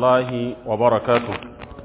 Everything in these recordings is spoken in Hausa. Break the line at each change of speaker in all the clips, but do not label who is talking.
rahmatullahi wa barakatu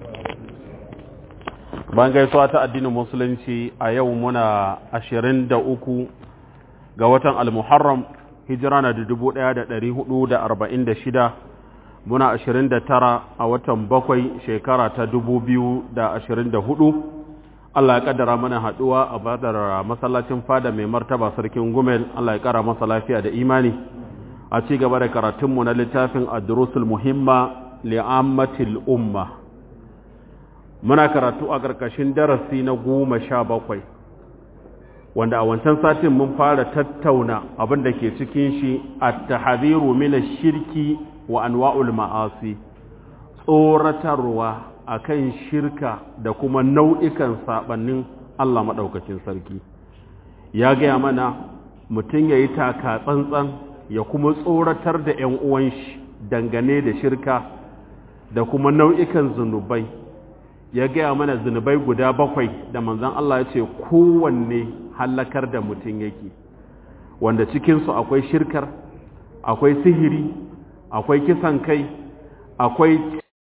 ban gaisuwa ta addinin musulunci a yau muna ashirin da uku ga watan almuharram hijira na dubu ɗaya da ɗari hudu da arba'in da shida muna ashirin da tara a watan bakwai shekara ta dubu biyu da ashirin da hudu Allah ya kaddara mana haɗuwa a badar masallacin fada mai martaba sarkin gumel Allah ya kara masa lafiya da imani a ci gaba da karatunmu na littafin adrusul muhimma li'ammatil umma muna karatu a ƙarƙashin darasi na goma sha bakwai wanda a wancan satin mun fara tattauna abin da ke cikin shi a tahadiru mina shirki wa anwa'ul ma'asi tsoratarwa akan shirka da kuma nau'ikan saɓannin Allah maɗaukacin sarki ya gaya mana mutum ya yi taka tsantsan ya kuma tsoratar da ‘yan uwan shi dangane da shirka da kuma nau'ikan zunubai ya gaya mana zunubai guda bakwai da manzan Allah ya ce kowanne hallakar da mutum yake wanda cikinsu akwai shirkar akwai sihiri akwai kisan kai akwai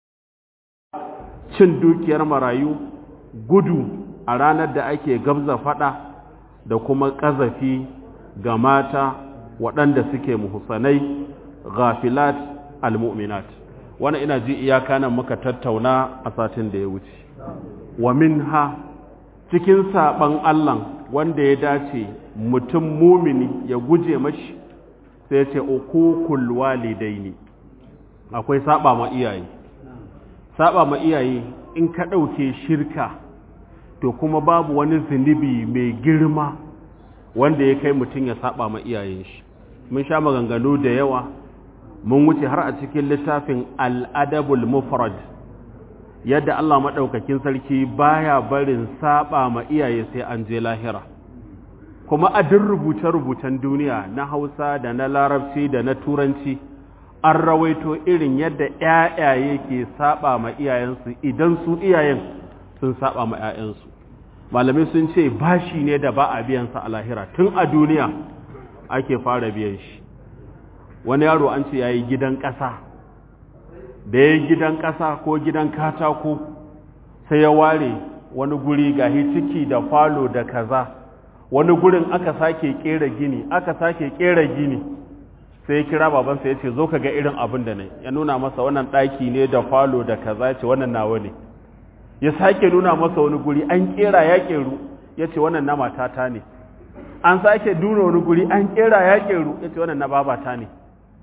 cin dukiyar marayu gudu a ranar da ake gabza fada da kuma ƙazafi ga mata waɗanda suke muhusanai ghafilat almu'minat wannan ina ji iyaka nan muka tattauna a satin da ya wuce wa minha cikin saban Allah wanda ya dace mutum mumini ya guje mashi sai ya ce ukukul walidaini akwai saba ma iyaye saba ma iyaye in ka ɗauke shirka to kuma babu wani zunubi mai girma wanda ya kai mutum ya saba ma iyayen shi mun sha maganganu da yawa mun wuce har a cikin littafin al'adabul mufrad yadda Allah maɗaukakin sarki baya barin saba ma iyaye sai an je lahira kuma a duk rubuce-rubucen duniya na hausa da na larabci da na turanci an rawaito irin yadda ‘ya'yaye ke saba ma iyayensu idan su iyayen sun saba ma ‘ya'yansu malamai sun ce bashi ne da ba a biyansa a lahira tun a duniya ake fara biyan shi wani yaro an ce ya yi gidan ƙasa da ya yi gidan ƙasa ko gidan katako sai ya ware wani guri gahi ciki da falo da kaza wani gurin aka sake ƙera gini aka sake ƙera gini sai ya kira babansa ya ce zo ka ga irin abin da ne ya nuna masa wannan ɗaki ne da falo da kaza ya ce wannan nawa ne ya sake nuna masa wani guri an ƙera ya ƙeru ya ce wannan na matata ne an sake duna wani guri an ƙera ya ƙeru ya ce wannan na babata ne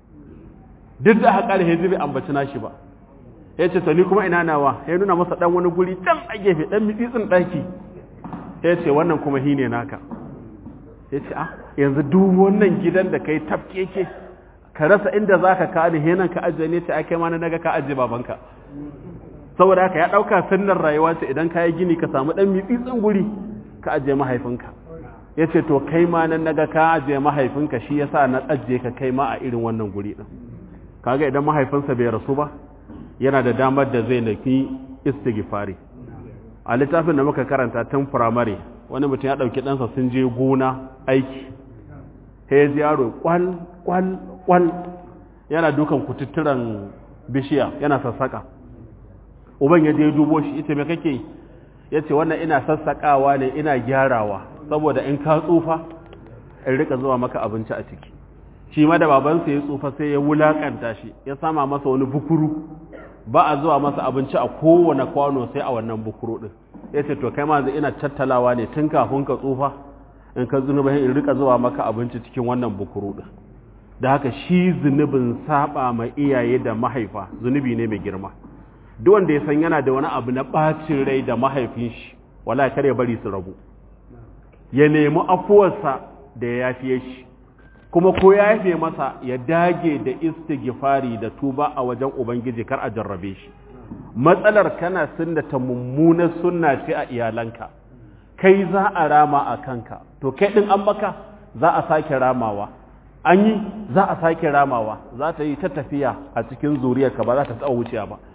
duk da haka da hezi bai ambaci nashi ba ya ce to ni kuma ina nawa ya nuna masa ɗan wani guri can a gefe ɗan mitsitsin ɗaki ya ce wannan kuma hi ne naka ya ce a yanzu duk wannan gidan da kai tafkeke ka rasa inda za ka kawo henan ka ajiye ne ce ake mana naga ka ajiye babanka saboda haka ya ɗauka sunnar rayuwa ce idan ka yi gini ka samu ɗan mitsitsin guri ka ajiye mahaifinka ya ce to kai ma nan naga ka ajiye mahaifinka shi yasa na ajiye ka kai ma a irin wannan guri ɗin kaga idan mahaifinsa bai rasu ba yana da damar da zai nafi istighfari a littafin da muka karanta tun firamare wani mutum ya ɗauki ɗansa sun je gona aiki ya ji yaro kwal kwal kwal yana dukan kututturan bishiya yana sassaka uban ya je dubo shi ita me kake ya ce wannan ina sassakawa ne ina gyarawa saboda in ka tsufa in rika zuwa maka abinci a ciki shi ma da babansa ya tsufa sai ya wulakanta shi ya sama masa wani bukuru ba a zuwa masa abinci a kowane kwano sai a wannan bukuru din ya ce to kai ma zai ina tattalawa ne tun kafin ka tsufa in ka zunuba in rika zuwa maka abinci cikin wannan bukuru din da haka shi zunubin saba ma iyaye da mahaifa zunubi ne mai girma duk wanda ya san yana da wani abu na bacin rai da mahaifin shi wala kar ya bari su rabu ya nemi afuwarsa da ya yafiye shi kuma ko ya yafe masa ya dage da istighfari da tuba a wajen ubangiji kar a jarrabe shi matsalar kana sunnata mummunar sunna ce a iyalanka kai za a rama a kanka to kai din an maka za a sake ramawa an yi za a sake ramawa za ta yi ta tafiya a cikin zuriyarka ba za ta taɓa wuciya ba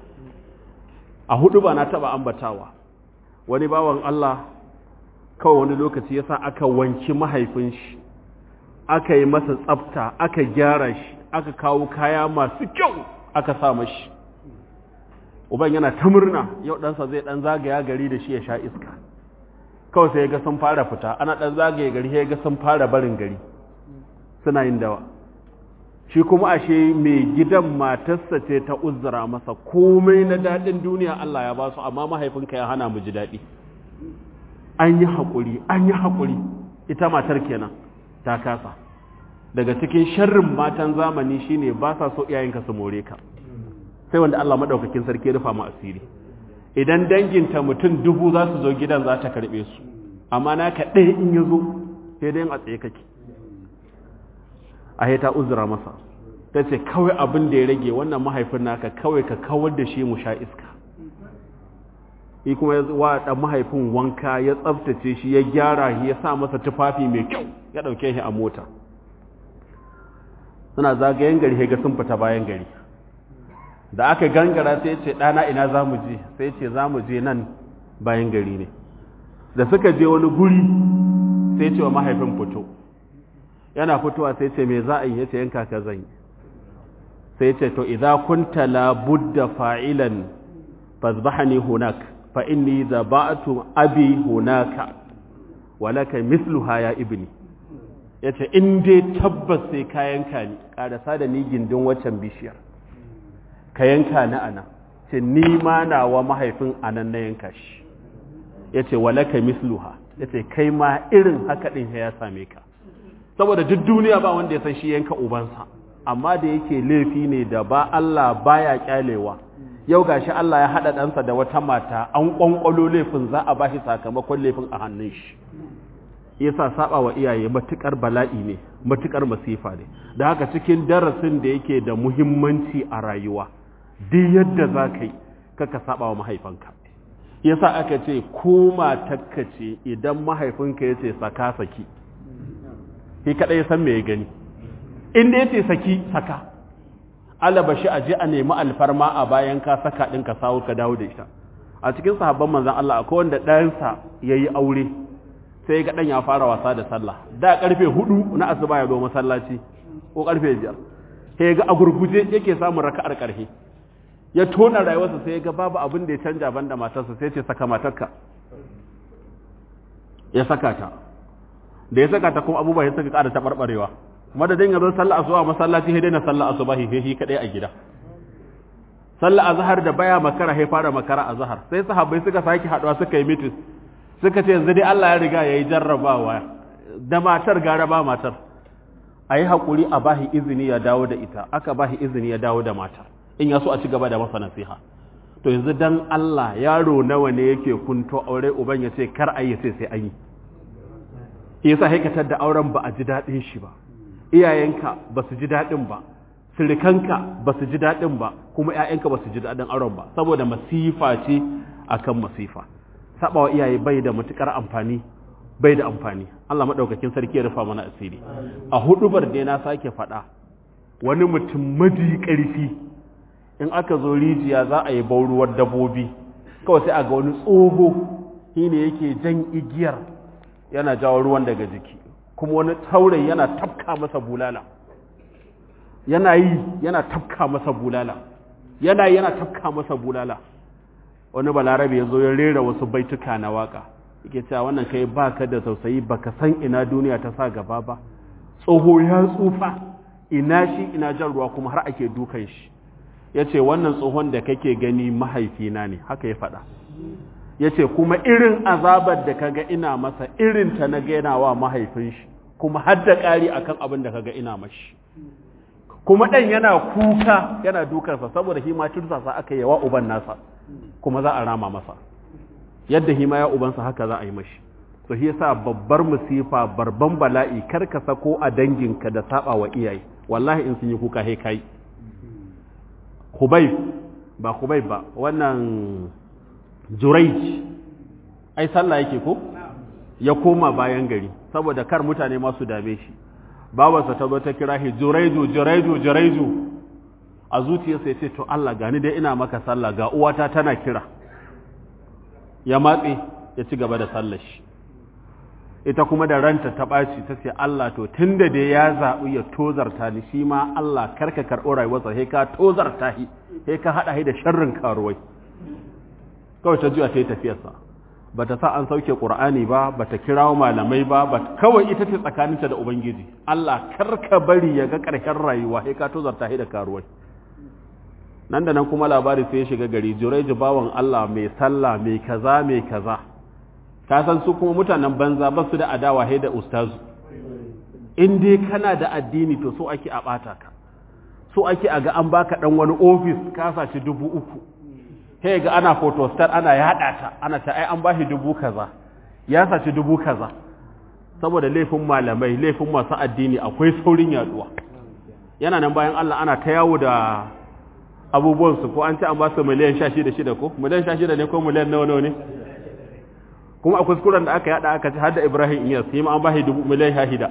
a hudu ba na taɓa ambatawa wani bawan Allah kawai wani lokaci yasa aka wanki mahaifin shi aka yi masa tsafta aka gyara shi aka kawo kaya masu kyau aka sa mashi uban yana ta murna yau ɗansa zai ɗan zagaya gari da shi ya sha iska kawai sai ga sun fara fita ana ɗan zagaye gari ya ga sun fara barin gari suna yin dawa shi kuma ashe mai gidan matarsa ce ta uzura masa komai na daɗin duniya Allah ya ba su amma mahaifinka ya hana mu ji daɗi an yi haƙuri an yi haƙuri ita matar kenan ta kasa daga cikin sharrin matan zamani shine ba sa so iyayenka su more ka sai wanda Allah madaukakin sarki ya rufa mu asiri idan danginta mutum dubu za su zo gidan za ta karbe su amma naka ɗaya in ya zo sai dai a tsaye kake a ta uzura masa ta ce kawai abin da ya rage wannan mahaifin naka kawai ka kawar da shi mu sha iska shi kuma ya wa ɗan mahaifin wanka ya tsabtace shi ya gyara shi ya sa masa tufafi mai kyau ya ɗauke shi a mota suna zagayen gari ga sun fita bayan gari da aka gangara sai ce ɗana ina za mu je sai ce za mu je nan bayan gari ne da suka je wani guri sai ce wa mahaifin fito yana fitowa sai ce me za a yi ya ce yanka ka zan yi sai ce to idza kunta la budda fa'ilan fazbahani hunak fa inni zaba'tu abi hunaka walaka misluha ya ibni yace in dai tabbas sai ka yanka ni karasa da ni gindin waccan bishiyar ka yanka ni ana ce ni ma nawa mahaifin anan na yanka shi yace walaka misluha yace kai ma irin haka din ya same ka saboda duk duniya ba wanda ya san shi yanka ubansa amma da yake laifi ne da ba Allah baya kyalewa yau gashi Allah ya hada ɗansa da wata mata an kwankwalo laifin za a bashi sakamakon laifin a hannun shi yasa saba wa iyaye matukar bala'i ne matukar masifa ne da haka cikin darasin da yake da muhimmanci a rayuwa duk yadda za ka yi kaka saba wa mahaifanka yasa aka ce ko matakka ce idan mahaifinka ya ce saka saki shi kaɗai ya san me ya gani inda ya ce saki saka alaba shi a je a nemi alfarma a bayan ka saka ɗin ka sawo ka dawo da ita a cikin sahabban manzan Allah akwai wanda ɗansa ya yi aure sai ga ɗan ya fara wasa da sallah da ƙarfe hudu na asuba ya zo masallaci ko ƙarfe biyar sai ga a gurguje yake samun raka'ar ƙarfe ya tona rayuwarsa sai ga babu abin da ya canja banda matarsa sai ce saka matarka ya saka ta da ya saka ta kuma abubuwa ya saka ƙara taɓarɓarewa madadin ya zo sallah asuba masallaci sai daina sallah asuba sai shi kadai a gida sallah azhar da baya makara sai fara makara azhar sai sahabbai suka saki haduwa suka yi meeting suka ce yanzu dai Allah ya riga yayi jarrabawa da matar gara ba matar ayi hakuri a bahi izini ya dawo da ita aka bahi izini ya dawo da matar in ya so a ci gaba da masa nasiha to yanzu dan Allah yaro nawa ne yake kunto aure uban ya ce kar ayi sai sai an yi yasa haikatar da auren ba a ji daɗin shi ba iyayenka ba su ji daɗin ba sirikanka ba su ji daɗin ba kuma ‘ya'yanka ba su ji daɗin auren ba saboda masifa ce akan masifa saɓawa iyaye bai da matuƙar amfani bai da amfani Allah maɗaukakin sarki ya rufa mana asiri a hudubar da na sake faɗa wani mutum maji ƙarfi in aka zo rijiya za a yi bauruwar dabobi kawai sai a ga wani tsoho shi ne yake jan igiyar yana jawo ruwan daga jiki kuma wani taurayi yana tafka masa bulala yana yi yana tafka masa bulala yana yi yana tafka masa bulala wani balarabe ya zo ya rera wasu baituka na waka yake cewa wannan kai baka da tausayi baka san ina duniya ta sa gaba ba tsoho ya tsufa ina shi ina jan ruwa kuma har ake dukan shi ya ce wannan tsohon da kake gani mahaifina ne haka ya faɗa ya ce kuma irin azabar da kaga ina masa irin ta na gaina wa mahaifin shi kuma har da ƙari akan abin da kaga ina mashi kuma ɗan yana kuka yana dukarsa saboda hima tursasa aka yi wa uban nasa kuma za a rama masa yadda hima ya ubansa haka za a yi mashi to shi yasa babbar musifa barban bala'i kar ka sako a danginka da saba wa iyaye wallahi in sun yi kuka he kai Hubayb ba Hubayb ba wannan Juraij ai sallah yake ko ya koma bayan gari saboda kar mutane ma su dame shi babarsa ta zo ta kira shi Juraidu Juraidu Juraidu a zuciyarsa ya ce to Allah gani dai ina maka sallah ga uwata tana kira ya matse ya ci gaba da sallar shi ita kuma da ranta ta ɓaci ta ce Allah to tun da dai ya zaɓi ya tozarta ni shi ma Allah karka karɓo rayuwarsa sai ka tozarta shi sai ka haɗa shi da sharrin karuwai kawai ta juya ta yi tafiyarsa ba ta sa an sauke ƙur'ani ba ba ta kirawo malamai ba ba kawai ita ce tsakaninta da ubangiji Allah karka bari ya ga ƙarshen rayuwa sai ka tozarta da karuwai nan da nan kuma labari sai ya shiga gari jureji bawan Allah mai sallah mai kaza mai kaza ka san su kuma mutanen banza ba su da adawa sai da ustazu in dai kana da addini to so ake a bata ka so ake a ga an baka dan wani office ka saci dubu uku sai ga ana photostar ana yada ta ana ta ai an bashi dubu kaza ya saci dubu kaza saboda laifin malamai laifin masu addini akwai saurin yaduwa yana nan bayan Allah ana ta yawo da abubuwansu ko an ce an ba su miliyan sha shida shida ko miliyan sha shida ne ko miliyan nawa nawa ne kuma a kuskuren da aka yada aka ci har da ibrahim iyas shi ma an ba shi dubu miliyan sha shida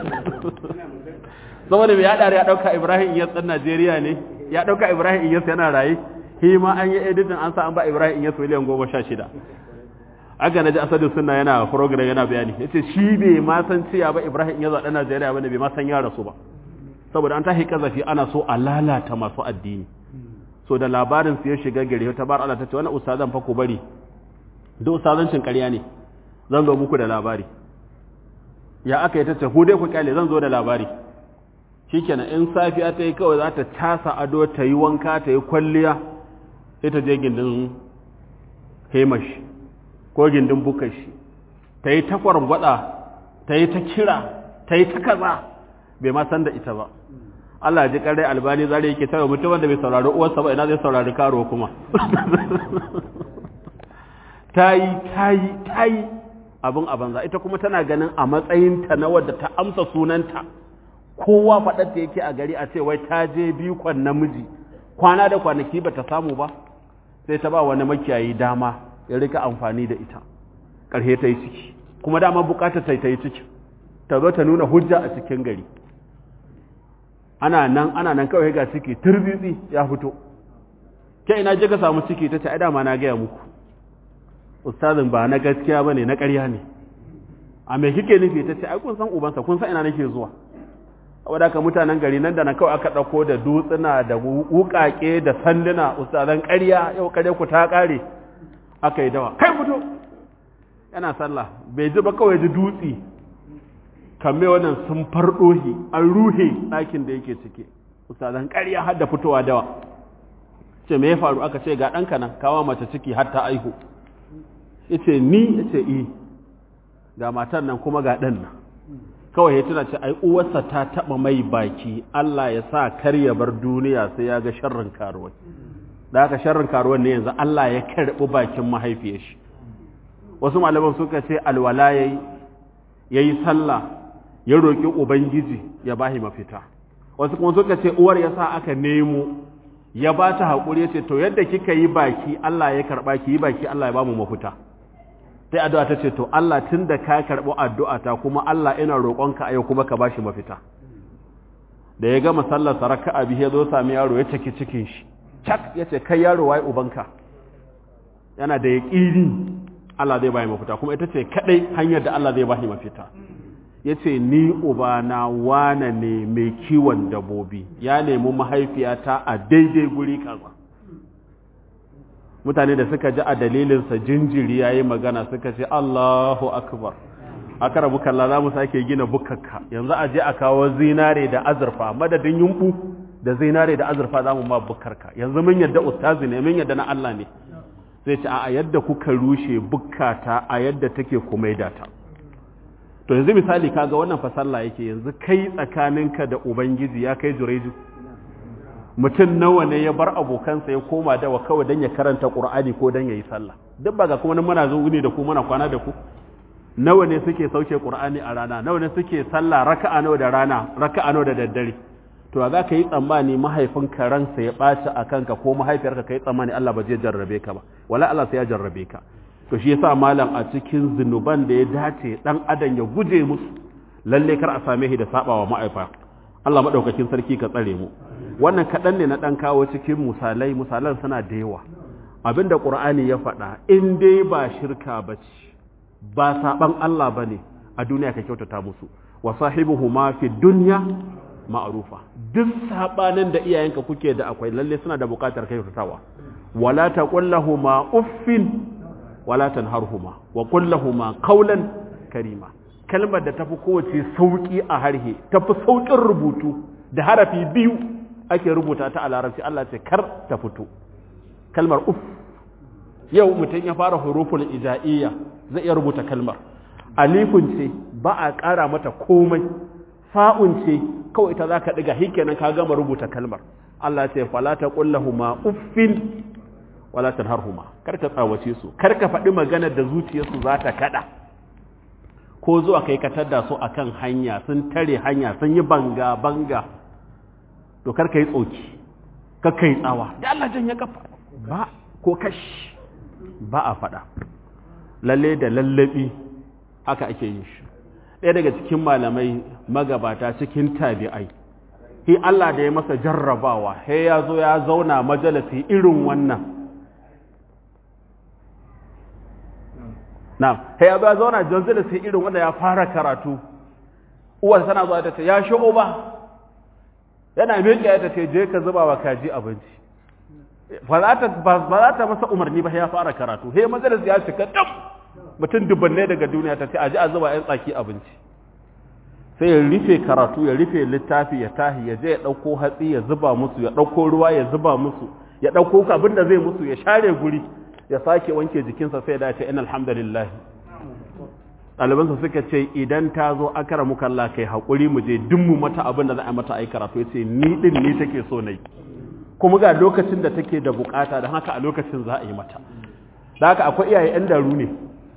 saboda mai yada ya dauka ibrahim iyas ɗan najeriya ne ya dauka ibrahim iyas yana raye shi ma an yi editin an sa an ba ibrahim iyas miliyan goma sha shida aka na ji asadu suna yana program yana bayani ya ce shi bai ma san ciya ba ibrahim iyas ɗan najeriya ba ne bai ma san ya rasu ba saboda an tahi kazafi ana so a lalata masu addini so da labarin su ya shiga gari ta bar Allah ta ce wani ustazan fa ku bari duk ustazancin ƙarya ne zan zo muku da labari ya aka yi ta ce ku dai ku kyale zan zo da labari shikenan in safiya ta yi kawai za ta casa ado ta yi wanka ta yi kwalliya sai ta je gindin hemash ko gindin bukashi ta yi ta kwargwada ta yi ta kira ta yi ta kaza bai ma san da ita ba Allah ji kare albani zare yake tawa mutum wanda bai saurari uwarsa ba ina zai saurari karo kuma tayi tayi tayi abin a banza ita kuma tana ganin a matsayinta na wadda ta amsa sunanta kowa faɗar da yake a gari a ce wai ta je biyu kwan namiji kwana da kwanaki ba ta samu ba sai ta ba wani makiyayi dama ya rika amfani da ita ƙarshe ta yi ciki kuma dama bukatar ta yi ciki ta zo ta nuna hujja a cikin gari ana nan ana nan kawai ga ciki turbitsi ya fito ke ina je ka samu ciki ta ce ai dama na gaya muku ustazin ba na gaskiya bane na ƙarya ne a me kike nufi ta ce ai kun san ubansa kun san ina nake zuwa saboda ka mutanen gari nan da nan kawai aka dauko da dutsuna da wukake da sanduna ustazan ƙarya yau ƙarya ku ta ƙare aka yi dawa kai fito yana sallah bai ji ba kawai ji dutsi kamme wannan sun farɗohi an ruhe ɗakin da yake ciki ustazan ƙarya har da fitowa dawa ce me ya faru aka ce ga ɗanka nan kawo mace ciki har ta aihu yace ni yace i ga matan nan kuma ga ɗan nan kawai ya tuna ce ai uwarsa ta taɓa mai baki Allah ya sa kar ya bar duniya sai ya ga sharrin karuwai da haka sharrin karuwan ne yanzu Allah ya karɓi bakin mahaifiyar shi wasu malaman suka ce alwala yayi yayi sallah ya roƙi ubangiji ya bahi mafita wasu kuma suka ce uwar ya sa aka nemo ya ba ta haƙuri ya ce to yadda kika yi baki Allah ya karɓa ki yi baki Allah ya ba mu mafita sai addu'a ta ce to Allah tun da ka karɓi addu'a ta kuma Allah ina roƙonka a yau kuma ka bashi mafita da ya gama sallar saraka abi ya zo sami yaro ya ciki cikin shi cak ya ce kai yaro wai ubanka yana da yaƙini Allah zai bayi mafita kuma ita ce kaɗai hanyar da Allah zai bashi mafita ya ce ni ubana wane ne mai kiwon dabobi ya nemi mahaifiyata a daidai guri kaza mutane da suka ji a dalilinsa jinjiri ya yi magana suka ce Allahu akbar aka rabu kalla za mu sake gina bukakka yanzu a je a kawo zinare da azurfa madadin yumbu da zinare da azurfa za mu ma bukarka yanzu mun yadda ustazi ne mun yadda na Allah ne sai ce a yadda kuka rushe bukkata a yadda take kuma data to yanzu misali kaga wannan fa sallah yake yanzu kai tsakaninka da ubangiji ya kai jureju mutum nawa ne ya bar abokansa ya koma dawa kawai don ya karanta qur'ani ko don ya yi sallah duk ba ga kuma nan muna zuwa ne da ku muna kwana da ku nawa ne suke sauke qur'ani a rana nawa ne suke sallah raka'a nawa da rana raka'a nawa da daddare to za ka yi tsammani mahaifinka ransa ya ɓaci a kanka ko mahaifiyarka ka yi tsammani Allah ba zai jarrabe ka ba wala Allah sai ya jarrabe ka to shi yasa malam a cikin zinuban da ya dace dan adam ya guje musu lalle kar a same shi da sabawa ma'aifa Allah madaukakin sarki ka tsare mu wannan kadan ne na dan kawo cikin misalai misalan suna da yawa abinda qur'ani ya faɗa in dai ba shirka bace ba saban Allah bane a duniya ka kyautata musu wa sahibuhuma fi dunya ma'rufa duk sabanin da iyayenka kuke da akwai lalle suna da bukatar kai fitawa wala taqul lahumu uffin wala tanharhuma wa qul lahumu qawlan karima kalmar da tafi kowace sauki a harhe tafi saukin rubutu da harafi biyu ake rubuta ta a larabci Allah ce kar ta fito kalmar uff yau mutum ya fara huruful ija'iyya zai iya rubuta kalmar alifun ce ba a ƙara mata komai fa'un ce kawai ta zaka diga hikenan ka gama rubuta kalmar Allah ce fala taqul lahumu uffin wala tanharhuma kar ka tsawace su kar ka faɗi maganar da zuciyarsu za ta kada ko zuwa kai ka tadda su akan hanya sun tare hanya sun yi banga banga to kar ka yi tsoki kar ka yi tsawa da Allah jan ya kafa ba ko kash ba a faɗa lalle da lallabi haka ake yin shi ɗaya daga cikin malamai magabata cikin tabi'ai hi Allah da ya masa jarrabawa he ya zo ya zauna majalisi irin wannan na he ya zo ya zauna majalisi irin wanda ya fara karatu uwar tana zuwa ta ce ya shigo ba yana miƙe ya ta ce je ka zuba wa kaji abinci ba za ta masa umarni ba ya fara karatu he majalis ya shiga dam mutum dubbanne daga duniya ta ce a ji a zuba yan tsaki abinci sai ya rufe karatu ya rufe littafi ya tahi ya je ya ɗauko hatsi ya zuba musu ya ɗauko ruwa ya zuba musu ya ɗauko abin da zai musu ya share guri ya sake wanke jikinsa sai da ce in alhamdulillah ɗalibansa suka ce idan ta zo akara muka Allah kai haƙuri mu je duk mu mata abin da za a mata a yi karatu ya ce ni ɗin ni take so na yi kuma ga lokacin da take da bukata don haka a lokacin za a yi mata da haka akwai iyaye 'yan daru ne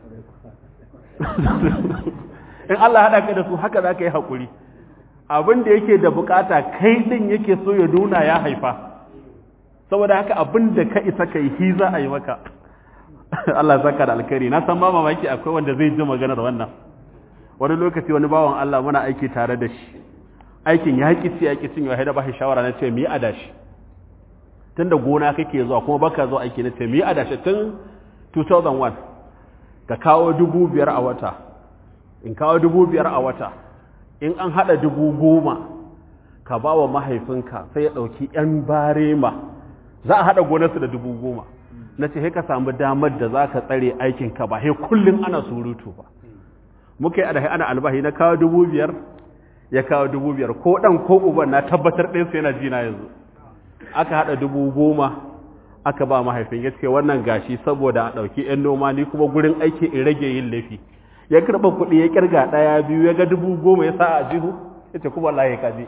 in Allah haɗa ka da su haka za ka yi haƙuri abin da yake da bukata kai ɗin yake so ya nuna ya haifa saboda haka abin da ka isa ka yi hi za a yi maka Allah zaka da alkhairi na san ba mamaki akwai wanda zai ji maganar wannan wani lokaci wani bawan Allah muna aiki tare da shi aikin ya ki ci ya ki cin ya da ba shi shawara na ce mu yi adashi tunda gona kake zuwa kuma baka zuwa aiki na ce mu yi adashi tun 2001 ka kawo dubu biyar a wata in kawo dubu biyar a wata in an haɗa dubu goma ka ba wa mahaifinka sai ya ɗauki 'yan barema za a haɗa gonarsu da dubu goma na ce ka samu damar da za ka tsare aikinka ba sai kullum ana surutu ba muka yi adahi ana albahi na kawo dubu biyar ya kawo dubu biyar ko ɗan ko uban na tabbatar ɗinsu yana jina yanzu aka haɗa dubu goma aka ba mahaifin ya ce wannan gashi saboda a ɗauki 'yan noma ni kuma gurin aiki in rage yin laifi ya karɓa kuɗi ya kirga ɗaya biyu ya ga dubu goma ya sa a jihu ya ce kuma Allah ya kaji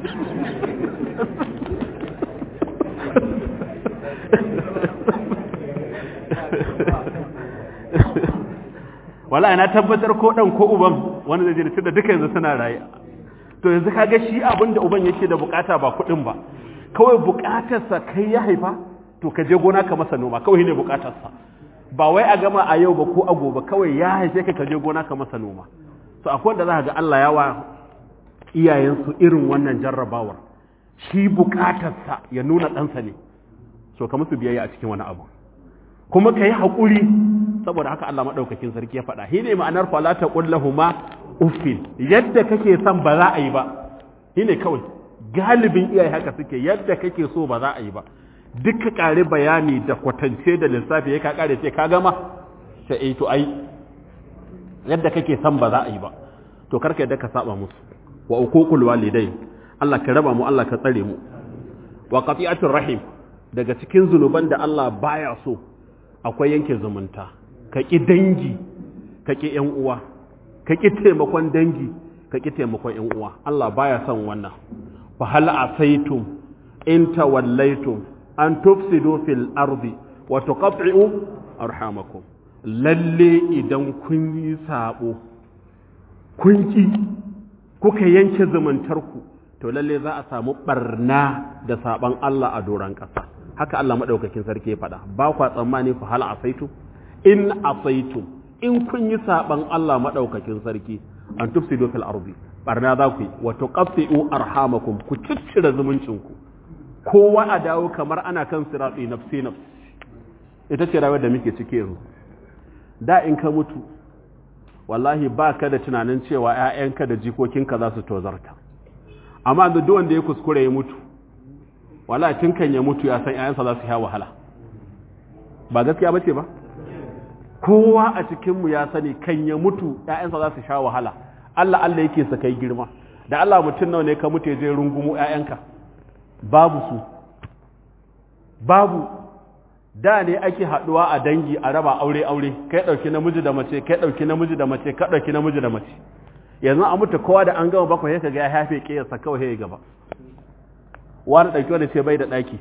wala na tabbatar ko ɗan ko uban wani zai jirci da duka yanzu suna raye to yanzu kaga shi abin da uban yake da bukata ba kuɗin ba kawai bukatarsa kai ya haifa to ka je gona ka masa noma kawai ne bukatarsa ba wai a gama a yau ba ko a gobe kawai ya haife ka je gona ka masa noma to akwai wanda za ga Allah ya wa iyayensu irin wannan jarrabawar shi bukatarsa ya nuna ɗansa ne so ka musu biyayya a cikin wani abu kuma ka yi haƙuri saboda haka Allah maɗaukakin sarki ya faɗa shi ne ma'anar falata ƙullahuma uffin yadda kake son ba za a yi ba shi ne kawai galibin iyaye haka suke yadda kake so ba za a yi ba duk ka ƙari bayani da kwatance da lissafi ya ka ƙare ce ka gama sai eh to ai yadda kake son ba za a yi ba to karka yadda ka saba musu wa uququl walidain Allah ka raba mu Allah ka tsare mu wa qati'atur rahim daga cikin zunuban da Allah baya so akwai yanke zumunta ka ƙi dangi ka ƙi ‘yan uwa ka ƙi taimakon dangi ka ƙi taimakon ‘yan uwa Allah baya son wannan fa hal asaitum in tawallaitum an tufsidu fil ardi wa tuqatti'u arhamakum lalle idan kun yi sabo kun ki kuka yanke zumuntarku to lalle za a samu barna da saban Allah a doran ƙasa haka Allah madaukakin sarki ya faɗa ba kwa tsammani fa hal asaitum in asaitum in kun yi saban Allah madaukakin sarki an tufsidu fil ardi barna za ku yi wa tuqatti'u arhamakum ku ciccire zumuncinku kowa a dawo kamar ana kan siratsi nafsi nafsi ita ce rayuwar da muke cike yanzu da in ka mutu wallahi ba ka da tunanin cewa 'ya'yanka da jikokinka za su tozarta amma da duk wanda ya kuskure ya mutu wala tun kan ya mutu ya san ƴaƴansa za su sha wahala ba gaskiya bace ba kowa a cikin mu ya sani kan ya mutu ƴaƴansa za su sha wahala Allah Allah yake sa kai girma da Allah mutum nawa ne ka mutu je rungumu ƴaƴanka babu su babu da ne ake haduwa a dangi a raba aure aure kai dauki namiji da mace kai dauki namiji da mace ka dauki namiji da mace yanzu a mutu kowa da an gama bakwai sai kaga ya hafe kiyarsa kawai ya gaba wani dauki wanda ce bai da daki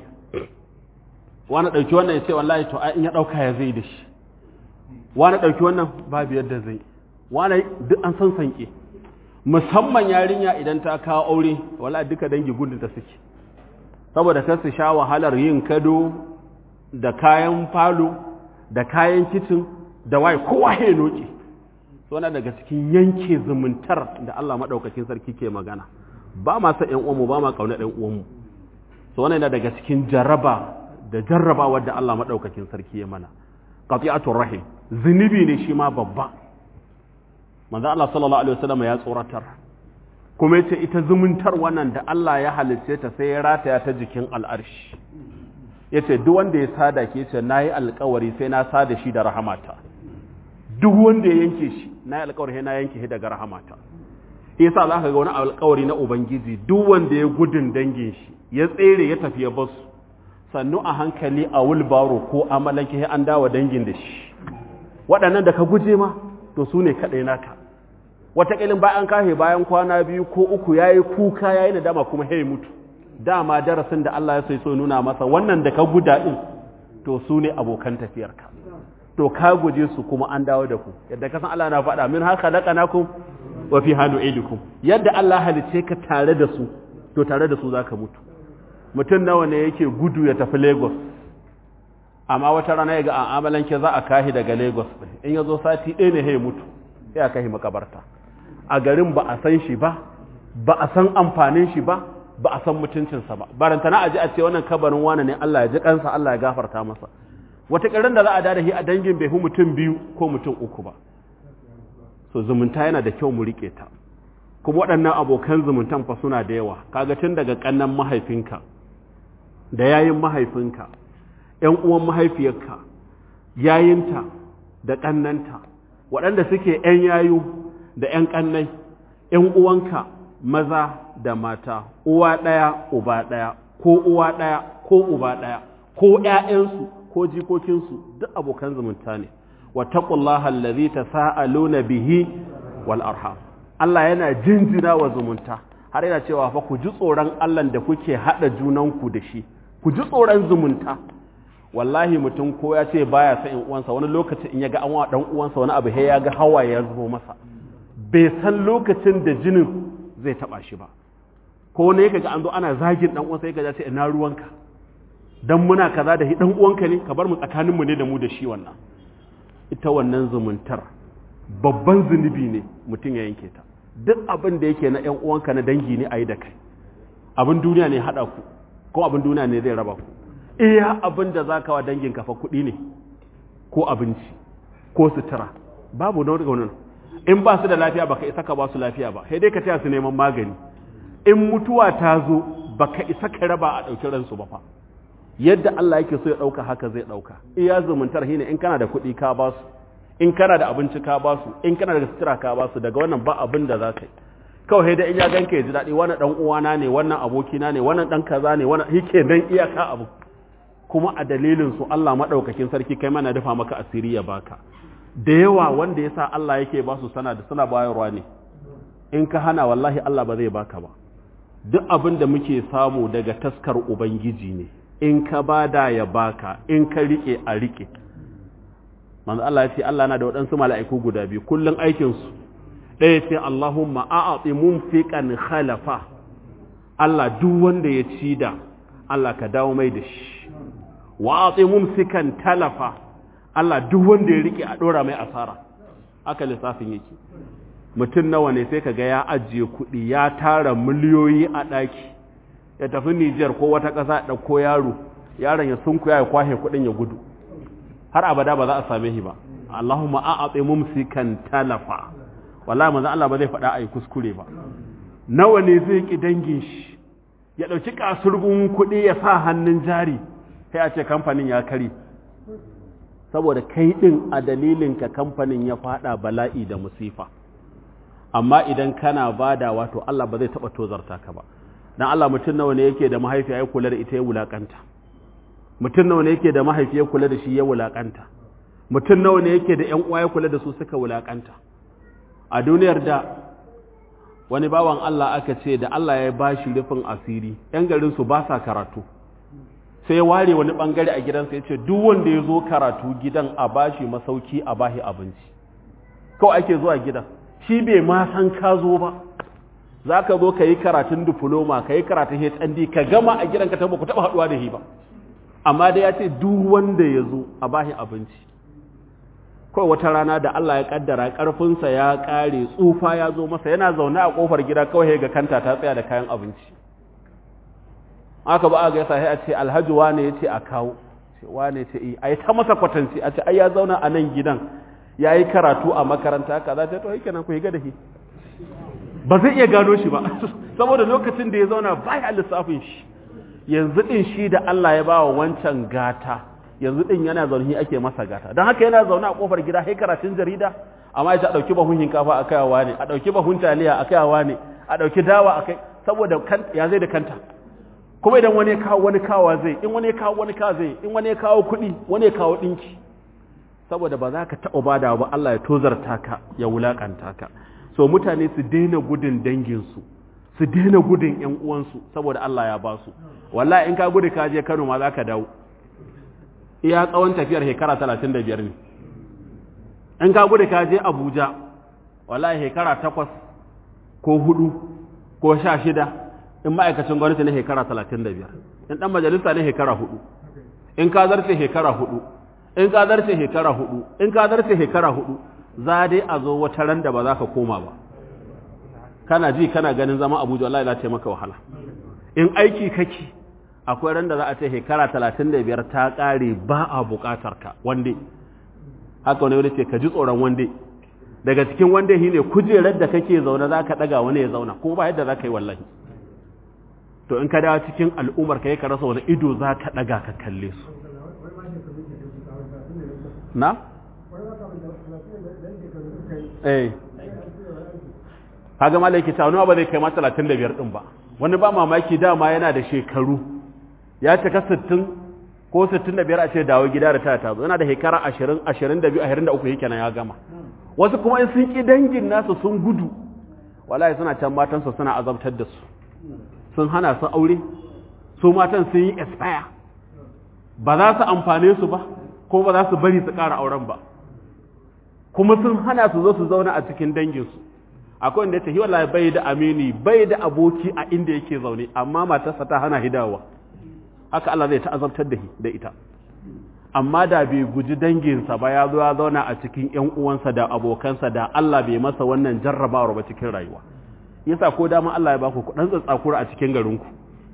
wani dauki wannan ya ce wallahi to in ya dauka ya zai da shi wani dauki wannan babu yadda zai wani duk an san sanke musamman yarinya idan ta kawo aure wallahi duka dangi gudun ta suke saboda kar su sha wahalar yin kado da kayan falo da kayan kicin da waye kowa ya noke suna daga cikin yanke zumuntar da Allah maɗaukakin sarki ke magana ba ma sa ƴan uwanmu ba ma ƙaunar ƴan uwanmu so wannan yana daga cikin jaraba da jarraba wadda Allah maɗaukakin sarki ya mana qati'atur rahim zunubi ne shi ma babba manzo Allah sallallahu alaihi wasallam ya tsoratar kuma yace ita zumuntar wannan da Allah ya halicce ta sai ya rataya ta jikin al'arshi yace duk wanda ya sada ke yace nayi alƙawari sai na sada shi da rahamata duk wanda ya yanke shi nayi alƙawari sai na yanke shi daga rahamata yasa za ka ga wani alƙawari na ubangiji duk wanda ya gudun dangin shi ya tsere ya tafi ya basu sannu a hankali a wulbaro ko amalanke sai an dawo dangin da shi waɗannan da ka guje ma to su ne kaɗai naka wataƙilin bayan kahe bayan kwana biyu ko uku ya yi kuka ya yi nadama kuma ya mutu dama darasin da Allah ya sai so nuna masa wannan da ka guda ɗin to su ne abokan tafiyarka to ka guje su kuma an dawo da ku yadda kasan Allah na faɗa min haka laƙanakum wa fi hannu idukum yadda Allah halice ka tare da su to tare da su za ka mutu mutum nawa ne yake gudu ya tafi lagos amma wata rana ya ga an amalanke za a kahi daga lagos in ya zo sati ɗaya ne ya mutu sai a kahi makabarta a garin ba a san shi ba ba a san amfanin shi ba ba a san mutuncinsa ba barantana a ji a ce wannan kabarin wane ne Allah ya ji kansa Allah ya gafarta masa wata ƙarin da za a dada shi a dangin bai hu mutum biyu ko mutum uku ba so zumunta yana da kyau mu rike ta kuma waɗannan abokan zumuntan fa suna da yawa kaga tun daga ƙannan mahaifinka da yayin mahaifinka ƴan uwan mahaifiyarka yayinta da ƙannanta waɗanda suke ƴan yayu da ƴan ƙannai ƴan uwanka maza da mata uwa ɗaya uba ɗaya ko uwa ɗaya ko uba ɗaya ko ƴaƴansu ko jikokinsu duk abokan zumunta ne wattaqullaha allazi tasaaluna bihi wal arham Allah yana jinjina wa zumunta har yana cewa fa ku ji tsoron Allah da kuke hada junanku da shi ku ji tsoron zumunta wallahi mutum ko ya ce baya san in uwansa wani lokaci in ya ga an wa dan uwansa wani abu ya ga hawaye ya zubo masa bai san lokacin da jinin zai taba shi ba ko ne kaga an zo ana zagin dan uwansa yake ce ina ruwanka dan muna kaza da dan uwanka ne ka bar mu tsakaninmu ne da mu da shi wannan ita wannan zumuntar babban zunubi ne mutum ya yanke ta duk abin da yake na ‘yan uwanka na dangi ne a yi da kai abin duniya ne haɗa ku ko abin duniya ne zai raba ku iya abin da za ka wa dangin kafa kuɗi ne ko abinci ko sutura babu na wani in ba su da lafiya baka isa ka ba su lafiya ba sai dai ka taya su neman magani in mutuwa ta zo baka isa ka raba a ɗauki ransu ba fa yadda Allah yake so ya ɗauka haka zai ɗauka iya zumuntar shine in kana da kuɗi ka ba su in kana da abinci ka ba su in kana da sutura ka ba su daga wannan ba abin da za ka yi kawai da in ya ganka ya ji daɗi wannan ɗan uwana ne wannan abokina ne wannan ɗan kaza ne wannan yake dan iyaka abu kuma a dalilin su Allah maɗaukakin sarki kai mana dafa maka asiri ya baka da yawa wanda ya sa Allah yake ba su sana da suna bayarwa ne in ka hana wallahi Allah ba zai baka ba duk abin da muke samu daga taskar ubangiji ne in ka bada ya baka in ka rike a rike manzo Allah ya ce Allah na da waɗansu mala'iku guda biyu kullun aikin su ɗaya ce Allahumma a'ati munfiqan khalafa Allah duk wanda ya ci da Allah ka dawo mai da shi wa a'ti mumsikan talafa Allah duk wanda ya rike a dora mai asara aka lissafin yake mutum nawa ne sai kaga ya ajiye kuɗi ya tara miliyoyi a ɗaki ya tafi Nijar ko wata ƙasa ɗauko yaro yaron ya sunkuya ya kwashe kuɗin ya gudu har abada ba za a same shi ba Allahumma a'ati mumsikan talafa wallahi manzo Allah ba zai faɗa ai kuskure ba nawa ne zai ki dangin shi ya ɗauki kasurgun kuɗi ya sa hannun jari sai a ce kamfanin ya kari saboda kai ɗin a dalilinka kamfanin ya faɗa bala'i da musifa amma idan kana bada wato Allah ba zai taɓa tozarta ka ba dan Allah mutum nawa ne yake da mahaifiya ya kula da ita ya wulakanta mutum nawa ne yake da mahaifi ya kula da shi ya wulakanta mutum nawa ne yake da ƴan uwa ya kula da su suka wulakanta a duniyar da wani bawan Allah aka ce da Allah ya bashi rufin asiri ƴan garin su ba sa karatu sai ya ware wani bangare a gidansa ya ce duk wanda ya zo karatu gidan a bashi masauki a bashi abinci kawai ake zuwa gidan shi bai ma san ka zo ba za ka zo ka yi karatun diploma ka yi karatun hnd ka gama a gidan ka tabo ku taba haduwa da shi ba amma da ya ce duk wanda ya zo a bashi abinci kawai wata rana da Allah ya kaddara karfinsa ya kare tsufa ya zo masa yana zaune a kofar gida kawai ga kanta ta tsaya da kayan abinci aka ba a ga yasa sai a ce alhaji wane ya ce a kawo wane ce a yi ta masa kwatanci a ce ai ya zauna a nan gidan ya yi karatu a makaranta kaza ta to yake nan ku higa da shi ba zai iya gano shi ba saboda lokacin da ya zauna ba ya lissafin shi yanzu din shi da Allah ya ba wa wancan gata yanzu din yana zaune ake masa gata don haka yana zaune a kofar gida sai karatun jarida amma ya dauki bahun hinkafa a kayawa ne a dauki bahun taliya a kayawa ne a dauki dawa a kai saboda ya zai da kanta kuma idan wani ya kawo wani kawa zai in wani ya kawo wani kawa zai in wani ya kawo kuɗi wani ya kawo ɗinki saboda ba za ka taɓa bada ba Allah ya tozarta ka ya wulaƙanta ka so mutane su daina gudun danginsu su daina gudun ƴan uwansu saboda Allah ya ba su wallahi in ka gudu ka je Kano ma za ka dawo iya tsawon tafiyar shekara talatin da biyar ne in ka gudu ka je Abuja wallahi shekara takwas ko hudu ko sha shida in ma'aikacin gwamnati ne shekara talatin da biyar in ɗan majalisa ne shekara hudu in ka zarce shekara hudu in ka zarce shekara hudu in ka zarce shekara hudu za dai a zo wata ran da ba za ka koma ba kana ji kana ganin zama abuja wallahi za ta maka wahala in aiki kake akwai ran da za a ce shekara talatin da biyar ta ƙare ba a buƙatar ka wande haka wani wani ce ka ji tsoron wande daga cikin wande shi ne kujerar da kake zaune za ka ɗaga wani ya zauna kuma ba yadda za ka yi wallahi to in ka dawo cikin al'ummar ka yi ka rasa wani ido za ka ɗaga ka kalle su na? eh kaga malaki ta wani ba zai kai ma 35 din ba wani ba mamaki dama yana da shekaru ya cika 60 ko 65 a ce dawo gida da tata tazo yana da shekara 20 22 23 yake nan ya gama wasu kuma in sun ki dangin nasu sun gudu wallahi suna can matan su suna azabtar da su sun hana su aure su matan sun yi expire ba za su amfane su ba ko ba za su bari su ƙara auren ba kuma sun hana su zo su zauna a cikin danginsu akwai wanda ya ce wallahi bai da amini bai da aboki a inda yake zaune amma matarsa ta hana hidawa haka Allah zai ta'azabtar da da ita amma da bai guji danginsa ba ya zo ya zauna a cikin ƴan uwansa da abokansa da Allah bai masa wannan jarrabawar ba cikin rayuwa yasa ko dama Allah ya baku kudan tsatsakura a cikin garinku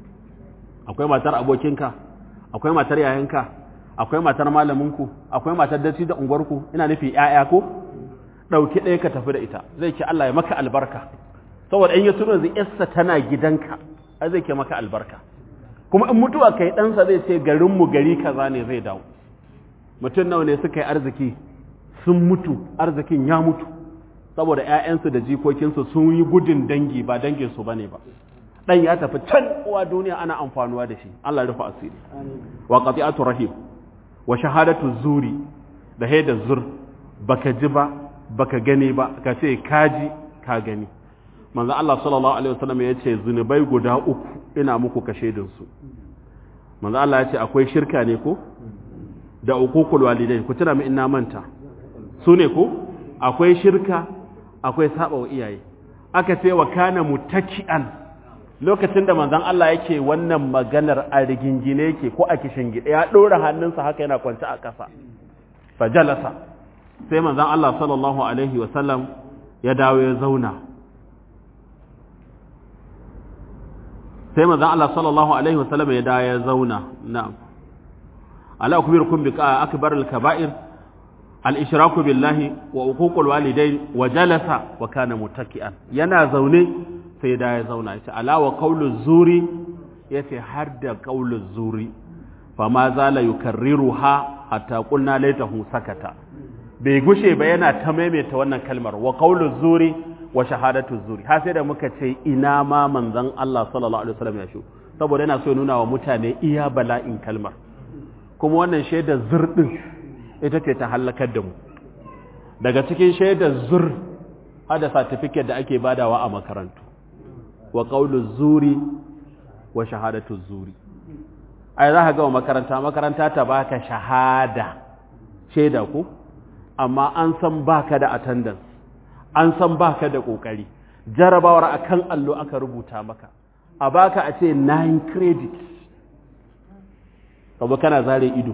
akwai matar abokinka akwai matar yayanka akwai matar malaminku akwai matar dace da unguwarku ina nufi ƴaƴa ko dauki ɗaya ka tafi da ita zai ce Allah ya maka albarka saboda in ya tuno zai yarsa tana gidanka ai zai ke maka albarka kuma in mutuwa kai ɗansa zai ce garin mu gari kaza ne zai dawo mutum nawa ne suka yi arziki sun mutu arzikin ya mutu saboda ƴaƴansu da jikokinsu sun yi gudun dangi ba danginsu bane ba dan ya tafi can uwa duniya ana amfanuwa da shi Allah ya rufa asiri wa qati'atu rahim wa shahadatu zuri da haida zur baka ji ba baka gani ba ka ce kaji ka gani manzo Allah sallallahu alaihi wasallam ya ce zunubai guda uku ina muku kashe din su manzo Allah ya ce akwai shirka ne ko da uququl walidain ku tuna mu ina manta su ne ko akwai shirka akwai saba wa iyaye aka ce wa kana mutaki'an lokacin da manzon Allah yake wannan maganar a rigingine yake ko a kishin gida ya dora hannunsa haka yana kwance a ƙasa fajalasa sai manzon Allah sallallahu alaihi wa sallam ya dawo ya zauna sai manzon Allah sallallahu alaihi wa sallam ya dawo ya zauna na'am ala akbirukum bi akbar al-kaba'ir al-ishraku billahi wa uququl walidain wa jalasa wa kana muttaki'an yana zaune sai da ya zauna ya ce alawa qaulu zuri ya ce har da qaulu zuri fa ma zala yukarriruha hatta qulna laitahu sakata bai gushe ba yana ta maimaita wannan kalmar wa qaulu zuri wa shahadatu zuri har sai da muka ce ina ma manzon Allah sallallahu alaihi wasallam ya shu saboda yana so ya nuna wa mutane iya bala'in kalmar kuma wannan shaidar zur din ita ce ta halakar da mu daga cikin shaidar zur hada certificate da ake badawa a makarantu wa qaulu zuri wa shahadatu zuri ai za ka ga makaranta makaranta ta baka shahada shaida ko amma an san baka da attendance an san baka da kokari jarabawar akan allo aka rubuta maka a baka a ce 9 credits kaba kana zare ido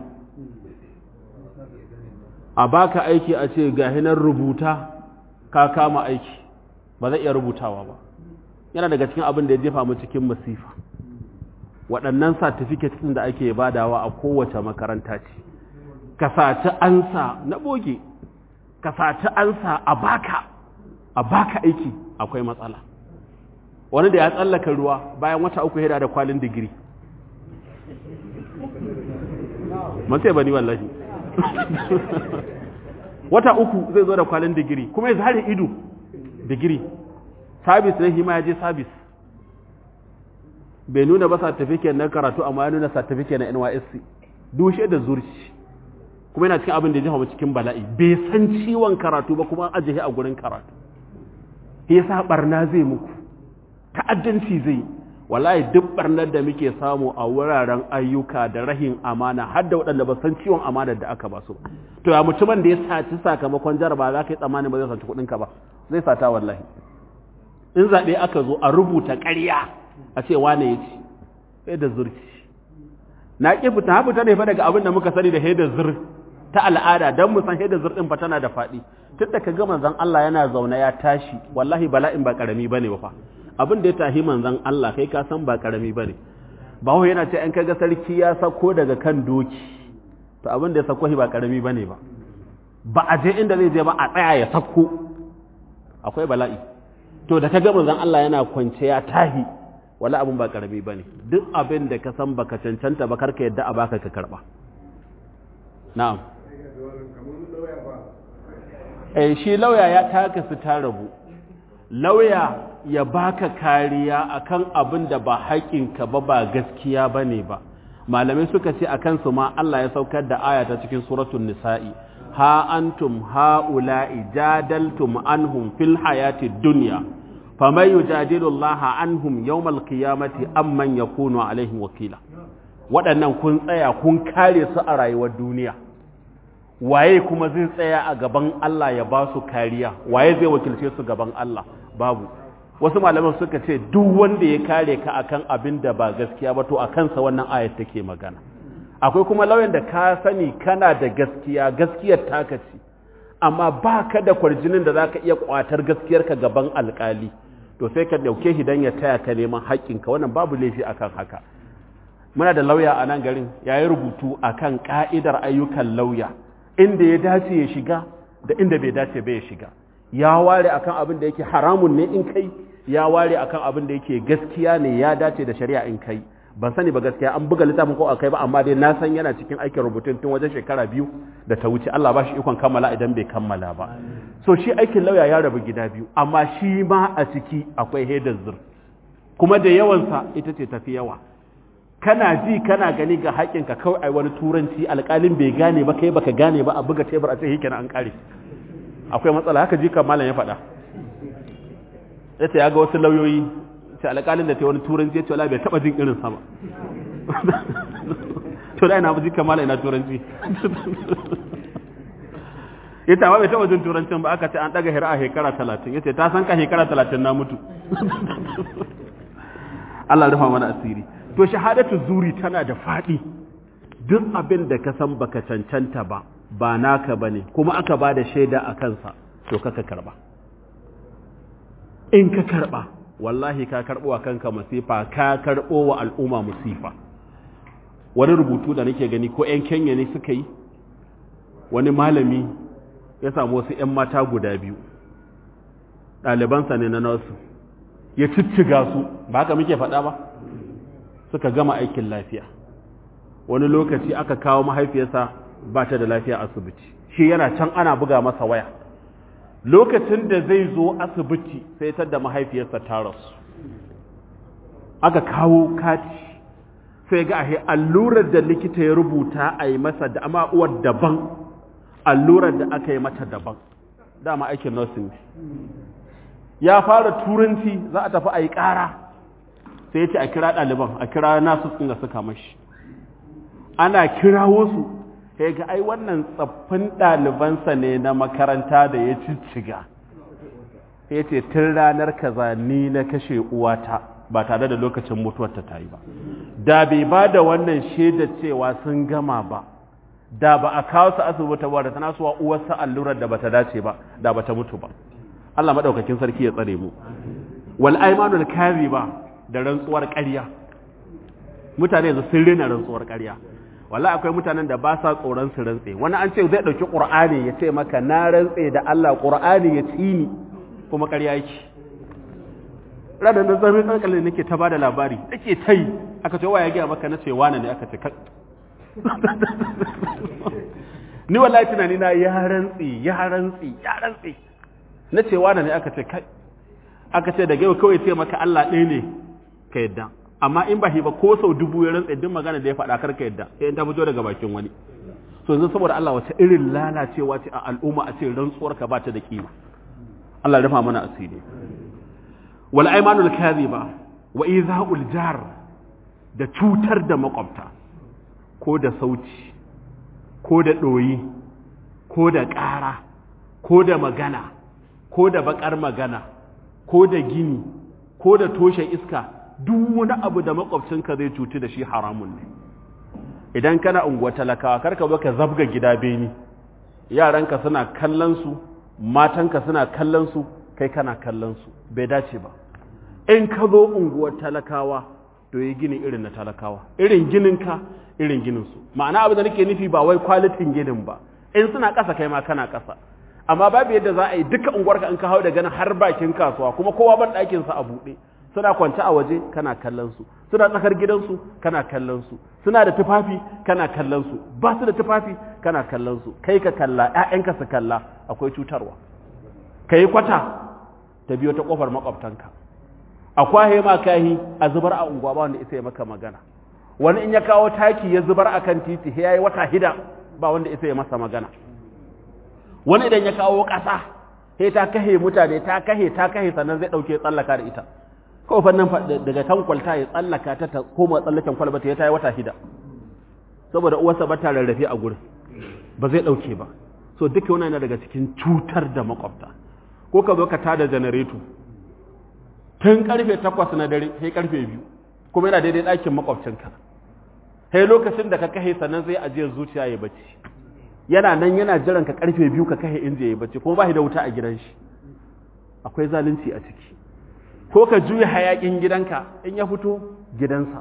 a baka aiki a ce ga hinar rubuta ka kama aiki ba zai iya rubutawa ba yana daga cikin abin da ya jefa mu cikin masifa waɗannan certificate ɗin da ake badawa a kowace makaranta ce ka saci ansa na boge ka saci ansa a baka a baka aiki akwai matsala wani da ya tsallaka ruwa bayan wata uku hada da kwalin digiri man sai bani wallahi wata uku zai zo da kwalin digiri kuma ya zare ido digiri sabis na hima ya je sabis bai nuna ba certificate na karatu amma ya nuna certificate na NYSC dushe da zurci kuma yana cikin abin da ya jefa cikin bala'i bai san ciwon karatu ba kuma ajiye a gurin karatu yasa barna zai muku ta'addanci zai wallahi duk barnar da muke samu a wuraren ayyuka da rahin amana har da waɗanda ba san ciwon amana da aka ba su to ya mutumin da ya saci sakamakon jaraba za ka yi tsammanin ba zai saci kuɗinka ba zai sata wallahi in zaɓe aka zo a rubuta ƙarya a ce wane ya ci sai da zurci na ƙi fita ha fita ne fa daga abin da muka sani da haidar zur ta al'ada don mu san haidar zur ɗin fa tana da faɗi tun da ka ga manzon Allah yana zaune ya tashi wallahi bala'in ba ƙarami bane ba fa abin da ya tahi manzan Allah kai ka san ba karami bane bawo yana ce an kaga sarki ya sako daga kan doki to abin da ya sako shi ba karami bane ba ba a je inda zai je ba a tsaya ya sako akwai bala'i to da kaga manzan Allah yana kwance ya tahi wala abin ba karami bane duk abin da ka san baka cancanta ba karka yadda a baka ka karba na'am eh shi lauya ya taka su ta rabu lauya ya baka kariya akan abin da ba haƙinka ba ba gaskiya bane ba malamai suka ce akan su ma Allah ya saukar da aya ta cikin suratul nisa'i ha antum haula'i jadaltum anhum fil hayati dunya faman yujadilu Allah anhum yawmal qiyamati amman yakunu alaihim wakila waɗannan kun tsaya kun kare su a rayuwar duniya waye kuma zai tsaya a gaban Allah ya ba su kariya waye zai wakilce su gaban Allah babu wasu malaman suka ce duk wanda ya kare ka akan abin da ba gaskiya ba to a kansa wannan ayat take magana akwai kuma lauyan da ka sani kana da gaskiya gaskiyar taka ce amma ba ka da kwarjinin da zaka iya kwatar gaskiyarka gaban alkali to sai ka dauke shi dan ya taya ka neman haƙƙinka wannan babu laifi akan haka muna da lauya a nan garin yayi rubutu akan ka'idar ayyukan lauya inda ya dace ya shiga da inda bai dace bai ya shiga ya ware akan abin da yake haramun ne in kai ya ware akan abin da yake gaskiya ne ya dace da shari'a in kai ban sani ba gaskiya an buga littafin ko akai ba amma dai na san yana cikin aikin rubutun tun wajen shekara biyu da ta wuce Allah ba shi ikon kammala idan bai kammala ba so shi aikin lauya ya rabu gida biyu amma shi ma a ciki akwai hedar zur kuma da yawansa ita ce tafi yawa kana ji kana gani ga haƙinka kawai ai wani turanci alƙalin bai gane ba kai baka gane ba a buga tebur a ce hikin an ƙare akwai matsala haka ji malam ya faɗa ya ce ya ga wasu lauyoyi ce alƙalin da ta wani turanci ya ce wala bai taɓa jin irin sama to da ina ji malam ina turanci ya ce amma bai taɓa jin turancin ba aka ce an ɗaga hira a shekara talatin ya ce ta san ka shekara talatin na mutu Allah rufa mana asiri to shahadatu zuri tana da faɗi duk abin da ka san baka cancanta ba ba naka bane kuma aka ba da shaida a kansa to kaka karba in ka karba wallahi ka karbo wa kanka masifa ka karbo wa al'umma musifa wani rubutu da nake gani ko 'yan kenya ne suka yi wani malami ya samu wasu 'yan mata guda biyu ɗalibansa ne na nasu ya cicciga su ba haka muke faɗa ba suka gama aikin lafiya wani lokaci aka kawo mahaifiyarsa ba ta da lafiya asibiti shi yana can ana buga masa waya lokacin da zai zo asibiti sai ta da mahaifiyarsa ta rasu aka kawo kati sai ga ahe allurar da likita ya rubuta a yi masa da amma uwar daban allurar da aka yi mata daban dama aikin nursing ne ya fara turanci za a tafi a yi ƙara sai ya ce a kira ɗaliban a kira nasu tsinga suka mashi ana kirawo su sai ga ai wannan tsaffin ɗalibansa ne na makaranta da ya cicciga ya ce tun ranar kaza ni na kashe uwata ba tare da lokacin mutuwarta ta yi ba da bai ba da wannan shaida cewa sun gama ba da ba a kawo su asibiti ba da tana suwa uwarsa allurar da bata dace ba da bata mutu ba Allah madaukakin sarki ya tsare mu wal aymanul kadhiba da rantsuwar ƙarya mutane yanzu sun rena rantsuwar ƙarya wallahi akwai mutanen da ba sa tsoron su rantse wani an ce zai dauki qur'ani ya ce maka na rantse da Allah qur'ani ya tsini kuma ƙarya yake ranar da zama kankalin nake ta bada labari nake tai aka ce wa ya gaya maka na ce wane ne aka ce ni wallahi tunani na ya rantsi ya rantsi ya rantsi na ce wane ne aka ce kai aka ce daga yau kawai ce maka Allah ɗaya ne ka yadda amma in ba ba ko sau dubu ya rantsi duk magana da ya faɗa kar ka yadda sai in ta fito daga bakin wani so yanzu saboda Allah wace irin lalacewa ce a al'umma a ce rantsuwar ka ba ta da kima Allah ya rufa mana asiri wal aymanul kadhiba wa iza'ul jar da cutar da makwabta ko da sauci ko da ɗoyi ko da ƙara ko da magana ko da baƙar magana ko da gini ko da toshe iska duk wani abu da makwabcinka zai cutu da shi haramun ne idan kana unguwa talakawa karka zo ka zabga gida beni yaranka suna kallon su matanka suna kallon su kai kana kallon su bai dace ba in ka zo unguwar talakawa to yi gini irin na talakawa irin gininka irin gininsu ma'ana abu da nake nufi ba wai kwalitin ginin ba in suna ƙasa kai ma kana ƙasa amma babu yadda za a yi duka unguwarka in ka hau da ganin har bakin kasuwa kuma kowa ban ɗakinsa a buɗe suna kwance a waje kana kallon su suna tsakar gidansu kana kallon su suna da tufafi kana kallon su ba su da tufafi kana kallon su kai ka kalla ƴaƴanka su kalla akwai cutarwa kai kwata ta biyo ta kofar makwabtanka akwai ma kahi a zubar a unguwa ba wanda isa ya maka magana wani in ya kawo taki ya zubar akan titi ya yi wata hida ba wanda isa ya masa magana wani idan ya kawo ƙasa sai ta kahe mutane ta kahe ta kahe sannan zai ɗauke tsallaka da ita kawai fannin daga kan kwalta ya tsallaka ta ta koma tsallaken kwalba ta ya tayi wata hida saboda uwarsa ba ta rarrafe a gurin ba zai ɗauke ba so duka wannan yana daga cikin cutar da makwabta ko ka zo ka tada janareto tun karfe takwas na dare sai karfe biyu kuma yana daidai ɗakin makwabcinka sai lokacin da ka kahe sannan zai ajiyar zuciya ya bacci yana nan yana jiran ka karfe biyu ka kahe inda ya bacci kuma ba da wuta a gidan shi akwai zalunci a ciki ko ka juya hayakin gidanka in ya fito gidansa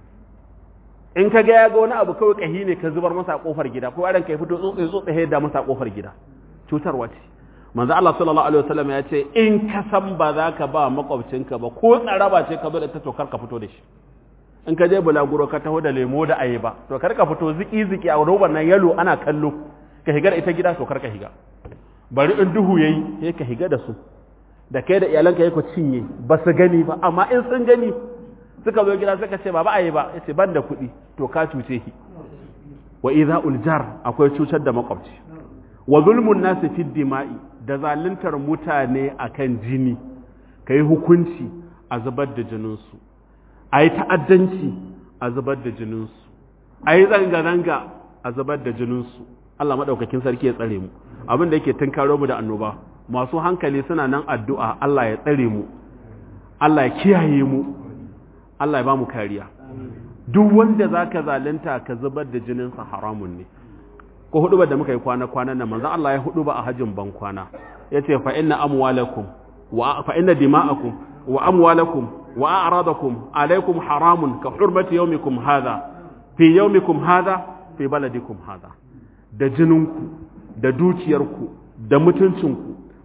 in ka ga ya ga wani abu kawai kahi ne ka zubar masa a kofar gida ko yaron ka ya fito tsotsi tsotsi da masa a kofar gida cutarwa ce manzo Allah sallallahu alaihi wasallam ya ce in ka san ba za ka ba makwabcinka ba ko tsaraba ce ka zo da ta to kar ka fito da shi in ka je bulaguro ka taho da lemo da ayaba to kar ka fito ziki ziki a roban nan yalo ana kallo ka higa da ita gida to kar ka higa bari in duhu yayi sai ka higa da su da kai da iyalanka yake cinye ba su gani ba amma in sun gani suka zo gida suka ce baba ayi ba yace ban da kuɗi to ka cuce ki wa idha'ul jar akwai cutar da makwabci wa zulmun nasi fi dima'i da zaluntar mutane akan jini kai hukunci a zubar da jininsu a yi ta'addanci a zubar da jininsu a yi zanga-zanga a zubar da jininsu Allah maɗaukakin sarki ya tsare mu abin da yake tunkaro mu da annoba masu hankali suna nan addu'a Allah ya tsare mu Allah ya kiyaye mu Allah ya ba mu kariya duk wanda za ka zalunta ka zubar da jininsa haramun ne ko hudu da muka yi kwana-kwanan nan manzan Allah ya hudu ba a hajjin ban kwana ya ce fa inna amwalakum wa fa inna dima'akum wa amwalakum wa a'radakum alaikum haramun ka hurmati yawmikum hadha fi yawmikum hadha fi baladikum hadha da jininku da dukiyarku da mutuncinku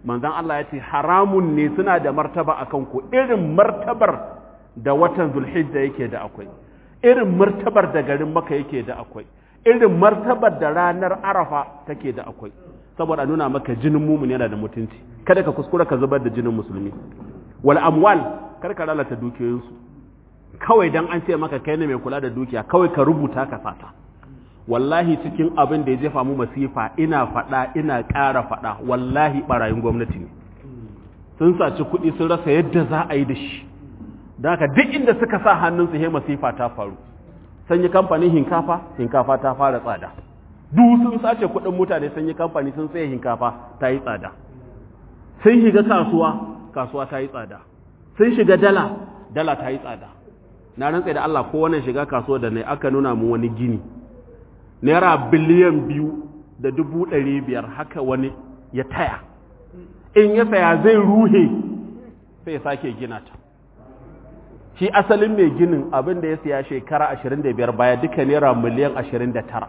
manzon Allah ya ce haramun ne suna da martaba akan ku irin martabar da watan zulhijja yake da akwai irin martabar da garin maka yake da akwai irin martabar da ranar arafa take da akwai saboda nuna maka jinin mumun yana da mutunci kada ka kuskura ka zubar da jinin musulmi wal amwal kar ka lalata dukiyoyinsu kawai dan an ce maka kai ne mai kula da dukiya kawai ka rubuta ka sata wallahi cikin abin da ya jefa mu masifa ina faɗa ina ƙara faɗa wallahi barayin gwamnati ne sun saci kuɗi sun rasa yadda za a yi da shi da haka duk inda suka sa hannunsu he masifa ta faru sun yi kamfanin hinkafa hinkafa ta fara tsada duk sun sace kuɗin mutane sun yi kamfani sun saye hinkafa ta yi tsada sun shiga kasuwa kasuwa ta yi tsada sun shiga dala dala ta yi tsada na rantsa da Allah ko wannan shiga kasuwa da ne aka nuna mu wani gini naira biliyan biyu da dubu ɗari biyar haka wani ya taya in ya saya zai ruhe sai ya sake gina ta shi asalin mai ginin abin da ya siya shekara 25 baya duka naira miliyan 29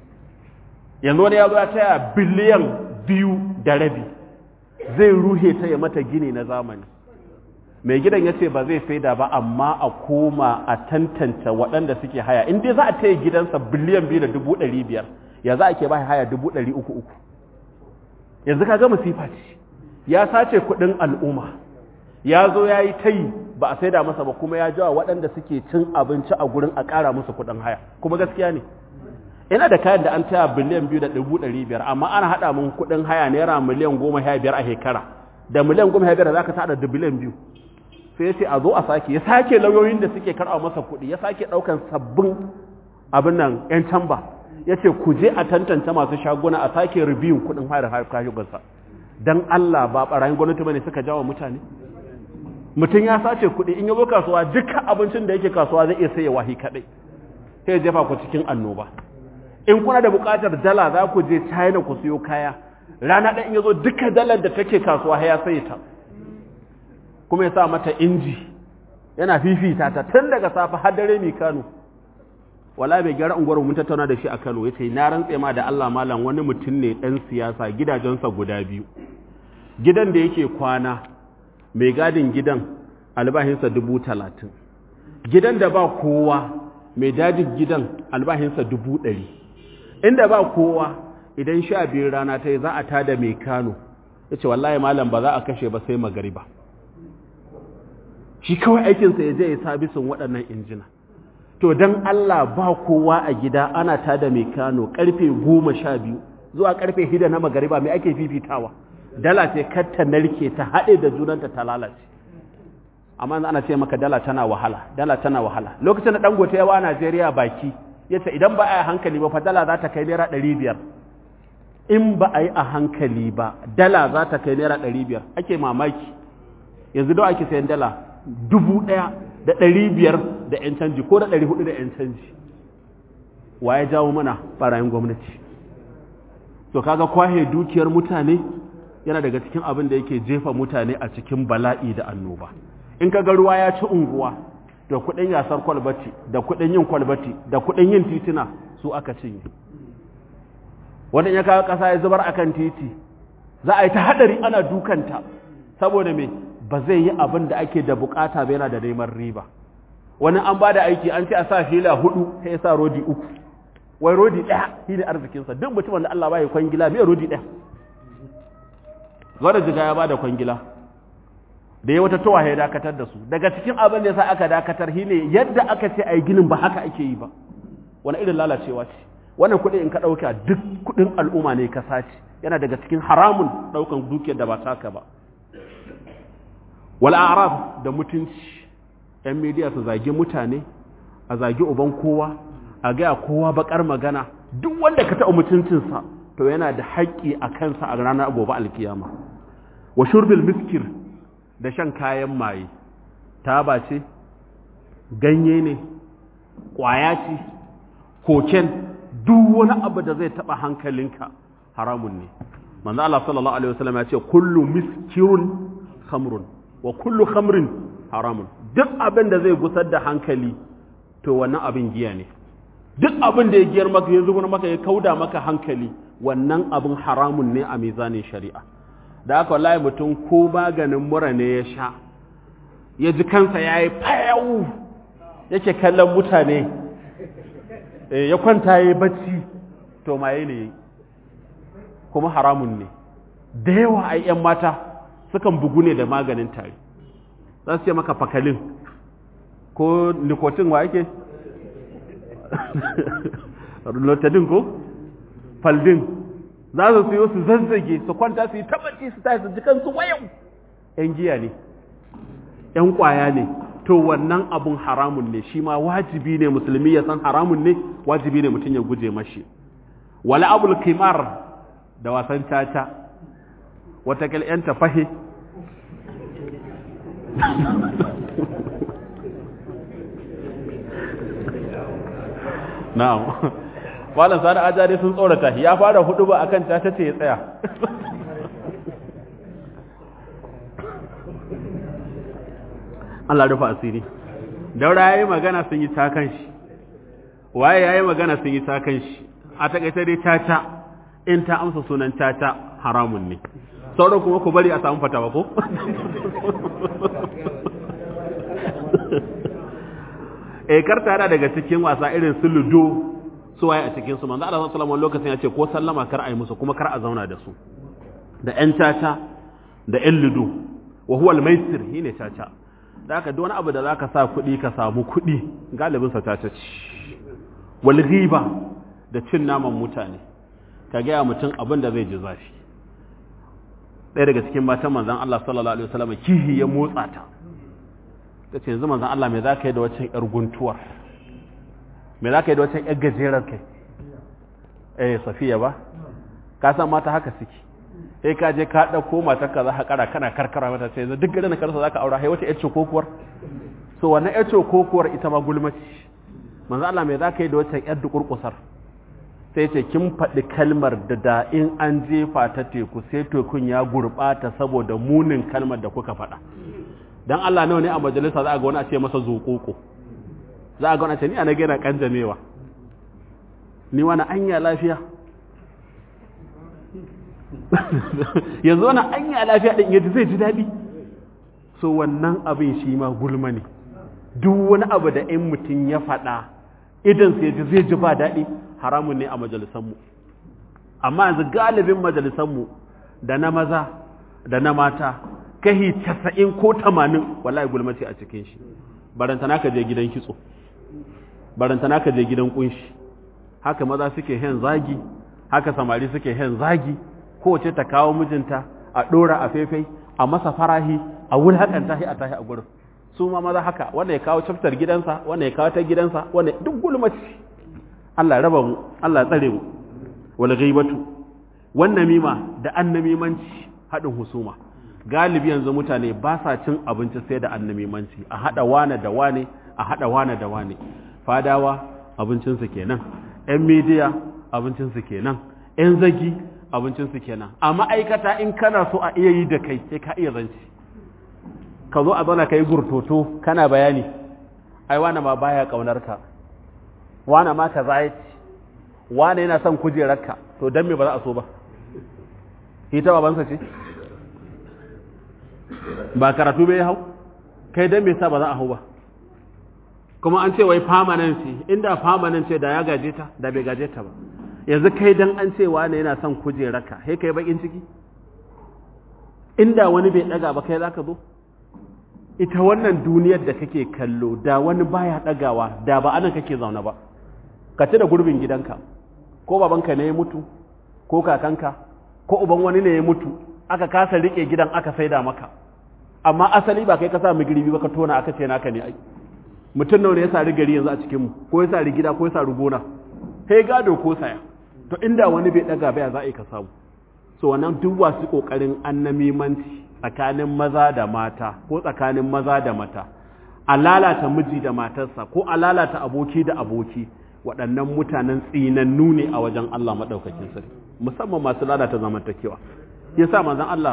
yanzu wani ya zo ya taya biliyan biyu da rabi zai ruhe ta ya mata gini na zamani mai gidan ya ce ba zai saida ba amma a koma a tantance waɗanda suke haya in dai za a taya gidansa biliyan biyu da dubu ɗari biyar ya za a ke ba haya dubu ɗari uku uku yanzu ka ga masifa ce ya sace kuɗin al'umma ya zo ya yi tayi ba a saida masa ba kuma ya jawa waɗanda suke cin abinci a gurin a ƙara musu kuɗin haya kuma gaskiya ne ina da kayan da an taya biliyan biyu da dubu ɗari biyar amma ana haɗa mun kuɗin haya naira miliyan goma sha biyar a shekara da miliyan goma sha biyar za ka sa da biliyan biyu sai ya ce a zo a sake ya sake lauyoyin da suke karɓa masa kuɗi ya sake ɗaukan sabbin abin nan yan tamba ya ce ku je a tantance masu shaguna a sake rubiyun kuɗin hayar hayar kashugansa don Allah ba ɓarayin gwamnati bane suka jawo mutane mutum ya sace kuɗi in ya zo kasuwa duka abincin da yake kasuwa zai iya saye wahi kaɗai sai ya jefa ku cikin annoba in kuna da buƙatar dala za ku je china ku siyo kaya rana ɗan in ya zo duka dalar da take kasuwa ya saye ta kuma ya sa mata inji yana fifita ta tun daga safe har dare mai kano wala bai gyara unguwar mun tattauna da shi a kano ya ce na rantse ma da allah malam wani mutum ne ɗan siyasa gidajensa guda biyu gidan da yake kwana mai gadin gidan albahinsa dubu talatin gidan da ba kowa mai dajin gidan albahinsa dubu ɗari inda ba kowa idan sha biyu rana ta yi za a tada mai kano ya ce wallahi malam ba za a kashe ba sai magariba shi kawai aikinsa ya je ya sabisin waɗannan injina to don Allah ba kowa a gida ana tada mai kano karfe goma sha biyu zuwa karfe hida na magariba mai ake fifitawa dala ce katta narke ta haɗe da junanta ta lalace amma ana ce maka dala tana wahala dala tana wahala lokacin da dangote yawa a Najeriya baki yace idan ba a yi hankali ba fa dala za ta kai naira ɗari biyar in ba a yi a hankali ba dala za ta kai naira ɗari biyar ake mamaki yanzu da ake sayan dala dubu ɗaya da ɗari biyar da ‘yan canji ko da ɗari hudu da ‘yan canji wa ya jawo mana ɓarayin gwamnati to kaga kwahe dukiyar mutane yana daga cikin abin da yake jefa mutane a cikin bala'i da annoba in kaga ruwa ya ci unguwa da kuɗin yasar kwalbati da kuɗin yin kwalbati da kuɗin yin titina su aka cinye wannan ya kawo ƙasa ya zubar akan titi za a yi ta haɗari ana dukanta saboda me ba zai yi abin da ake da bukata ba yana da neman riba wani an ba da aiki an ce a sa fila hudu sai ya sa rodi uku wai rodi ɗaya shi ne arzikinsa duk mutumin da Allah ba ya kwangila mai rodi ɗaya gwada jiga ya ba da kwangila da ya wata towa ya dakatar da su daga cikin abin da ya sa aka dakatar shi ne yadda aka ce a yi ginin ba haka ake yi ba wani irin lalacewa ce wannan kuɗi in ka ɗauka duk kuɗin al'umma ne ka sace yana daga cikin haramun ɗaukan dukiyar da ba taka ba wal arab da mutunci yan media su zagi mutane a zagi uban kowa a gaya kowa bakar magana duk wanda ka taɓa mutuncinsa to yana da haƙƙi a kansa a ranar gobe alkiyama wa shurbil miskir da shan kayan maye taba ce ganye ne ƙwaya ce koken duk wani abu da zai taɓa hankalinka haramun ne manzo Allah sallallahu alaihi wasallam ya ce kullu miskirun khamrun wa kullu khamrin haramun duk abin da zai gusar da hankali to wannan abin giya ne duk abin da ya giyar maka ya zubar maka ya kauda maka hankali wannan abin haramun ne a mizanin shari'a da aka wallahi mutum ko maganin mura ne ya sha ya ji kansa ya yi fayawu yake kallon mutane ya kwanta ya yi bacci to maye ne kuma haramun ne da yawa a 'yan mata sukan bugu ne da maganin tari za su ce maka fakalin ko nikotin wa yake lotadin ko faldin za su siyo su zazzage su kwanta su yi tabbaci su tashi su jikansu wayan ‘yan giya ne ‘yan kwaya ne to wannan abun haramun ne shi ma wajibi ne musulmi ya san haramun ne wajibi ne mutum ya guje mashi wala abul kimar da wasan caca watakil ‘yan tafahe na'am malam sani ajari sun tsorata ya fara hudu ba akan ta ce ya tsaya Allah rufa asiri daura yayi magana sun yi takan shi waye yayi magana sun yi takan shi a takaice dai tata in ta amsa sunan tata haramun ne sauran kuma ku bari a samu fatawa ko eh karta yana daga cikin wasa irin su ludo su waye a cikin su manzo Allah sallallahu alaihi lokacin ya ce ko sallama kar a yi musu kuma kar a zauna da su da ƴan caca da ƴan ludo wa huwa al-maisir shine caca da haka duk wani abu da zaka sa kuɗi ka samu kuɗi galibin sa caca ce wal ghiba da cin naman mutane ka ga mutum abin da zai ji zafi ɗaya daga cikin matan manzon Allah sallallahu alaihi wasallam kihi ya motsa ta ta ce yanzu manzan Allah mai za ka yi da waccan ‘yar guntuwar mai za ka yi da waccan ‘yar gajerar kai eh safiya ba ka san mata haka suke sai ka je ka ɗauko matarka za ka kara kana karkara mata ce yanzu duk garin karsa za ka aura hai wata ‘yar cokokuwar so wannan ‘yar cokokuwar ita ma gulmaci manzan Allah mai za ka yi da waccan ‘yar dukurkusar sai ce kin faɗi kalmar da da in an jefa ta teku sai tekun ya gurɓata saboda munin kalmar da kuka faɗa dan Allah nawa ne a majalisa za a ga wani a ce masa zuƙoƙo za a ga wani a ce ni a na gina kanjamewa ni wani anya lafiya yanzu wani anya lafiya ɗin yadda zai ji daɗi so wannan abin shi ma gulma ne duk wani abu da in mutum ya faɗa idan sai ji zai ji ba daɗi haramun ne a majalisanmu amma yanzu galibin majalisanmu da na maza da na mata kahi casa'in ko tamanin wallahi gulmace a cikin shi barantana ka je gidan kitso barantana ka je gidan kunshi haka maza suke hen zagi haka samari suke hen zagi kowace ta kawo mijinta a ɗora a faifai a masa farahi a wulhaƙanta shi a tashi a gurin su ma maza haka wanda ya kawo caftar gidansa wanda ya kawo ta gidansa wanda duk gulmace Allah ya raba mu Allah ya tsare mu wal ghaibatu wan namima da annamimanci haɗin husuma galibi yanzu mutane ba sa cin abinci sai da annamimanci a haɗa wane da wane a haɗa wane da wane fadawa abincinsu kenan ‘yan midiya abincinsu kenan ‘yan zagi abincinsu kenan a ma'aikata in kana so a iya yi da kai sai ka iya zanci ka zo a zauna ka yi gurtoto kana bayani ai wane ma baya ƙaunar ka wane ma ka zaya ci wane yana son kujerarka to don me ba za a so ba ita babansa ce ba karatu bai hau kai dan me sa ba za a hau ba kuma an ce wai permanency inda permanency da ya gaje ta da bai gaje ta ba yanzu kai dan an ce wani yana son kujeraka sai kai bakin ciki inda wani bai daga ba kai zaka zo ita wannan duniyar da kake kallo da wani baya dagawa da ba anan kake zaune ba ka ci da gurbin gidanka ko babanka ne ya mutu ko kakanka ko uban wani ne ya mutu aka kasa rike gidan aka saida maka amma asali ba kai ka sa migiribi ba ka tona aka ce naka ne ai mutum nawa ne ya sari gari yanzu a cikin mu ko ya sari gida ko ya sari gona sai gado ko saya to inda wani bai daga baya za a yi ka samu so wannan duk wasu kokarin annamimanci tsakanin maza da mata ko tsakanin maza da mata a lalata miji da matarsa ko a lalata aboki da aboki waɗannan mutanen tsinannu ne a wajen Allah maɗaukakin sarki musamman masu lalata zamantakewa yasa manzon Allah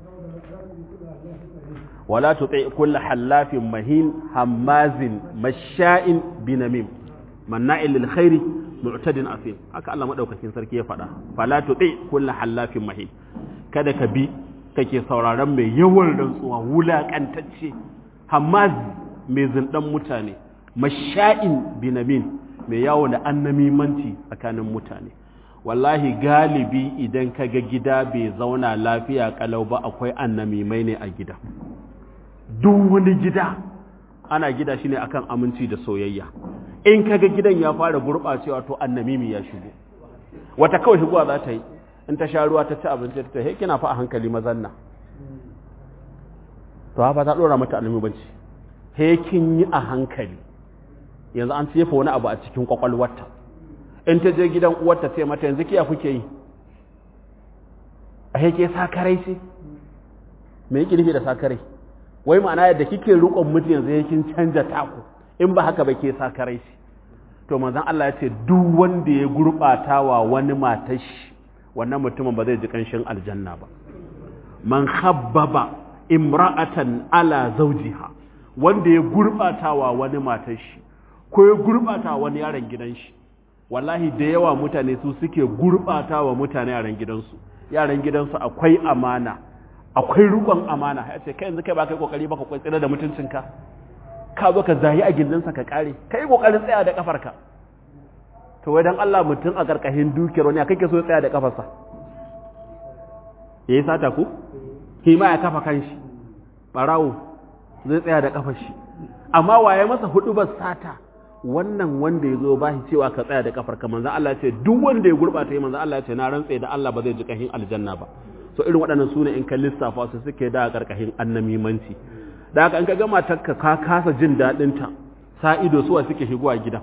wala tuti kull halafin mahin hammazin masha'in binamim manna'il lil khairi mu'tadin asim haka Allah madaukakin sarki ya faɗa fala tuti kull halafin mahin kada ka bi kake sauraron mai yawan rantsuwa wulaƙantacce hamaz mai zindan mutane masha'in binamin mai yawo da annamimanci tsakanin mutane wallahi galibi idan ka ga gida bai zauna lafiya kalau ba akwai annamimai ne a gida duk wani gida ana gida shi ne akan aminci da soyayya in ka ga gidan ya fara gurɓacewa to annamimi ya shigo wata kawai shigowa za ta yi in ta sha ruwa ta ci abinci ta he kina fa a hankali mazanna to ha ba ta dora mata annamimanci he kin yi a hankali yanzu an tsefa wani abu a cikin kwakwalwarta in ta je gidan uwarta sai mata yanzu kiya kuke yi a yake sakarai ce me yake nufi da sakarai wai ma'ana yadda kike rukon mutum yanzu yakin canja taku in ba haka ba ke sakarai ce to manzon Allah ya ce duk wanda ya gurbata wa wani matashi wannan mutumin ba zai ji kanshin aljanna ba man khabbaba imra'atan ala zawjiha wanda ya gurbata wa wani matashi ko ya gurbata wani yaron gidan shi wallahi da yawa mutane su suke gurbata wa mutane yaran gidansu yaran gidansu akwai amana akwai rukon amana ya ce kai yanzu kai ba kai kokari ba ka kwai tsira da mutuncinka ka zo ka zahi a gindinsa ka kare kai kokarin tsaya da kafarka to wai dan Allah mutum a karkashin dukiyar wani kake so ya tsaya da kafarsa yayi sata ku shi ma ya kafa kanshi barawo zai tsaya da kafar shi amma waye masa hudu ba sata wannan wanda ya zo ba shi cewa ka tsaya da kafar ka manzan Allah ce duk wanda ya gurɓata yi manzan Allah ce na rantse da Allah ba zai ji kahin aljanna ba so irin waɗannan su ne in ka lissafa su suke da karkashin annamimanci da haka in ka gama ta ka kasa jin daɗin ta sa ido suwa suke shigowa gida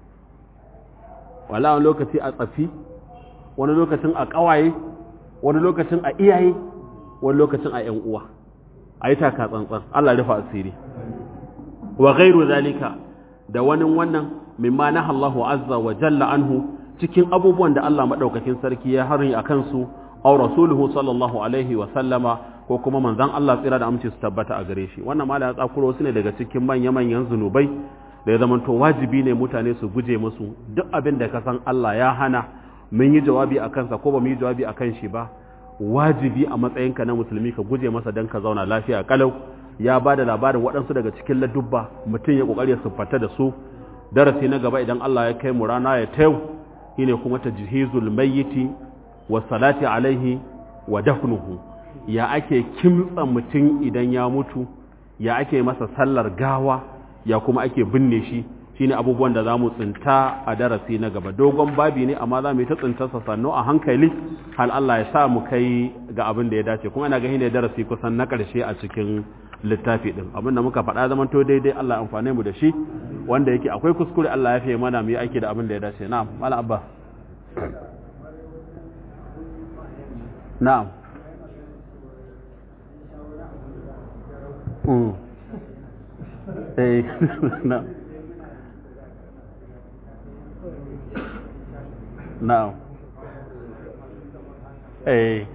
wala wani lokaci a tsafi wani lokacin a ƙawaye wani lokacin a iyaye wani lokacin a ƴan uwa a yi taka tsantsan Allah rufa asiri wa ghairu zalika da wani wannan mimma na Allahu azza wa jalla anhu cikin abubuwan da Allah madaukakin sarki ya harin a kansu aw rasuluhu sallallahu alaihi wa sallama ko kuma manzon Allah tsira da amince su tabbata a gare shi wannan mala ya tsakuro su ne daga cikin manya manyan zunubai da ya zama to wajibi ne mutane su guje musu duk abin da ka san Allah ya hana mun yi jawabi a kansa ko ba mu yi jawabi a kan shi ba wajibi a matsayinka na musulmi ka guje masa don ka zauna lafiya kalau ya ba da labarin waɗansu daga cikin ladubba mutum ya ƙoƙari ya siffata da su darasi na gaba idan Allah ya kai mu rana ya tayau shine kuma tajhizul mayyiti wa salati alaihi wa dafnuhu ya ake kimtsa mutum idan ya mutu ya ake masa sallar gawa ya kuma ake binne shi shine abubuwan da zamu tsinta a darasi na gaba dogon babi ne amma za mu yi ta tsintarsa sannu a hankali hal Allah ya sa mu kai ga abin da ya dace kuma ina ga ne darasi kusan na ƙarshe a cikin littafi din abinda muka faɗa zaman to daidai Allah amfane mu da shi wanda yake akwai kuskure Allah ya fiye mana mu yi aiki da abin da ya dace na'am mala abba na'am mm eh na'am na'am eh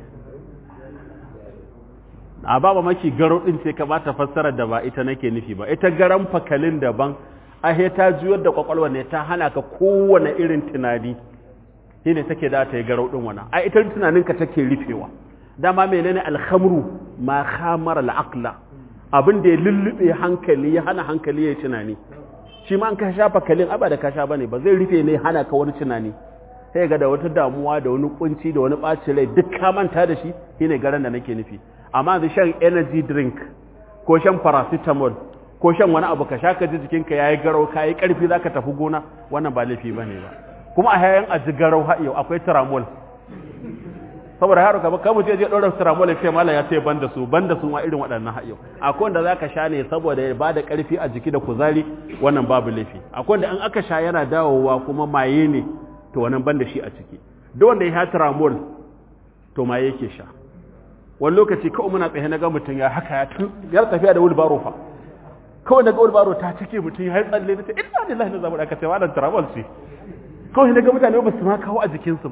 a ba maki garo din ce ka bata fassarar da ba ita nake nufi ba ita garan fakalin daban ahe ta juyar da kwakwalwa ne ta hana ka kowane irin tunani shi ne take da ta yi garo din wana a ita tunaninka take rufewa dama menene alhamru ma khamara al'aqla abin da ya lullube hankali ya hana hankali ya tunani shi ma an ka shafa kalin aba da ka sha bane ba zai rufe ne hana ka wani tunani sai ga da wata damuwa da wani kunci da wani ɓacin rai duk ka manta da shi shine garan da nake nufi amma da shan energy drink ko shan paracetamol ko shan wani abu ka sha ka ji jikinka yayi garau ka yi karfi zaka tafi gona wannan ba laifi bane ba kuma a yayin aji garau ha yau akwai tramol saboda yaro ka ka mutum je dora tramol sai mallam ya ce banda su banda su ma irin waɗannan ha yau akwai wanda zaka sha ne saboda ya bada karfi a jiki da kuzari wannan babu laifi akwai wanda an aka sha yana dawowa kuma maye ne to wannan banda shi a ciki duk wanda ya tramol to maye yake sha wani lokaci kawai muna tsaye na ga mutum ya haka ya tun ya tafiya da wulbaro fa kawai daga wulbaro ta cike mutum ya tsalle na ce ina lillahi na zamu da aka ce wannan travel ce kawai daga mutane ba su ma kawo a jikinsu ba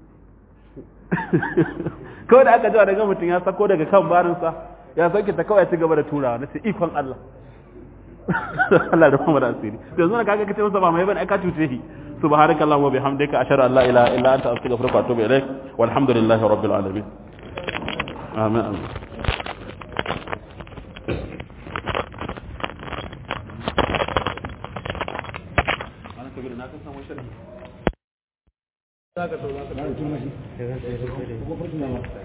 kawai da aka jawa daga mutum ya sako daga kan barinsa ya sauke ta kawai ya ci gaba da turawa na ce ikon Allah Allah da kuma da asiri yanzu na kaga kace masa ba mai bane aka cuce shi subhanakallahumma wa bihamdika ashhadu an la ilaha illa anta astaghfiruka wa atubu ilaik walhamdulillahi rabbil alamin آمين
za ka sau za ka sau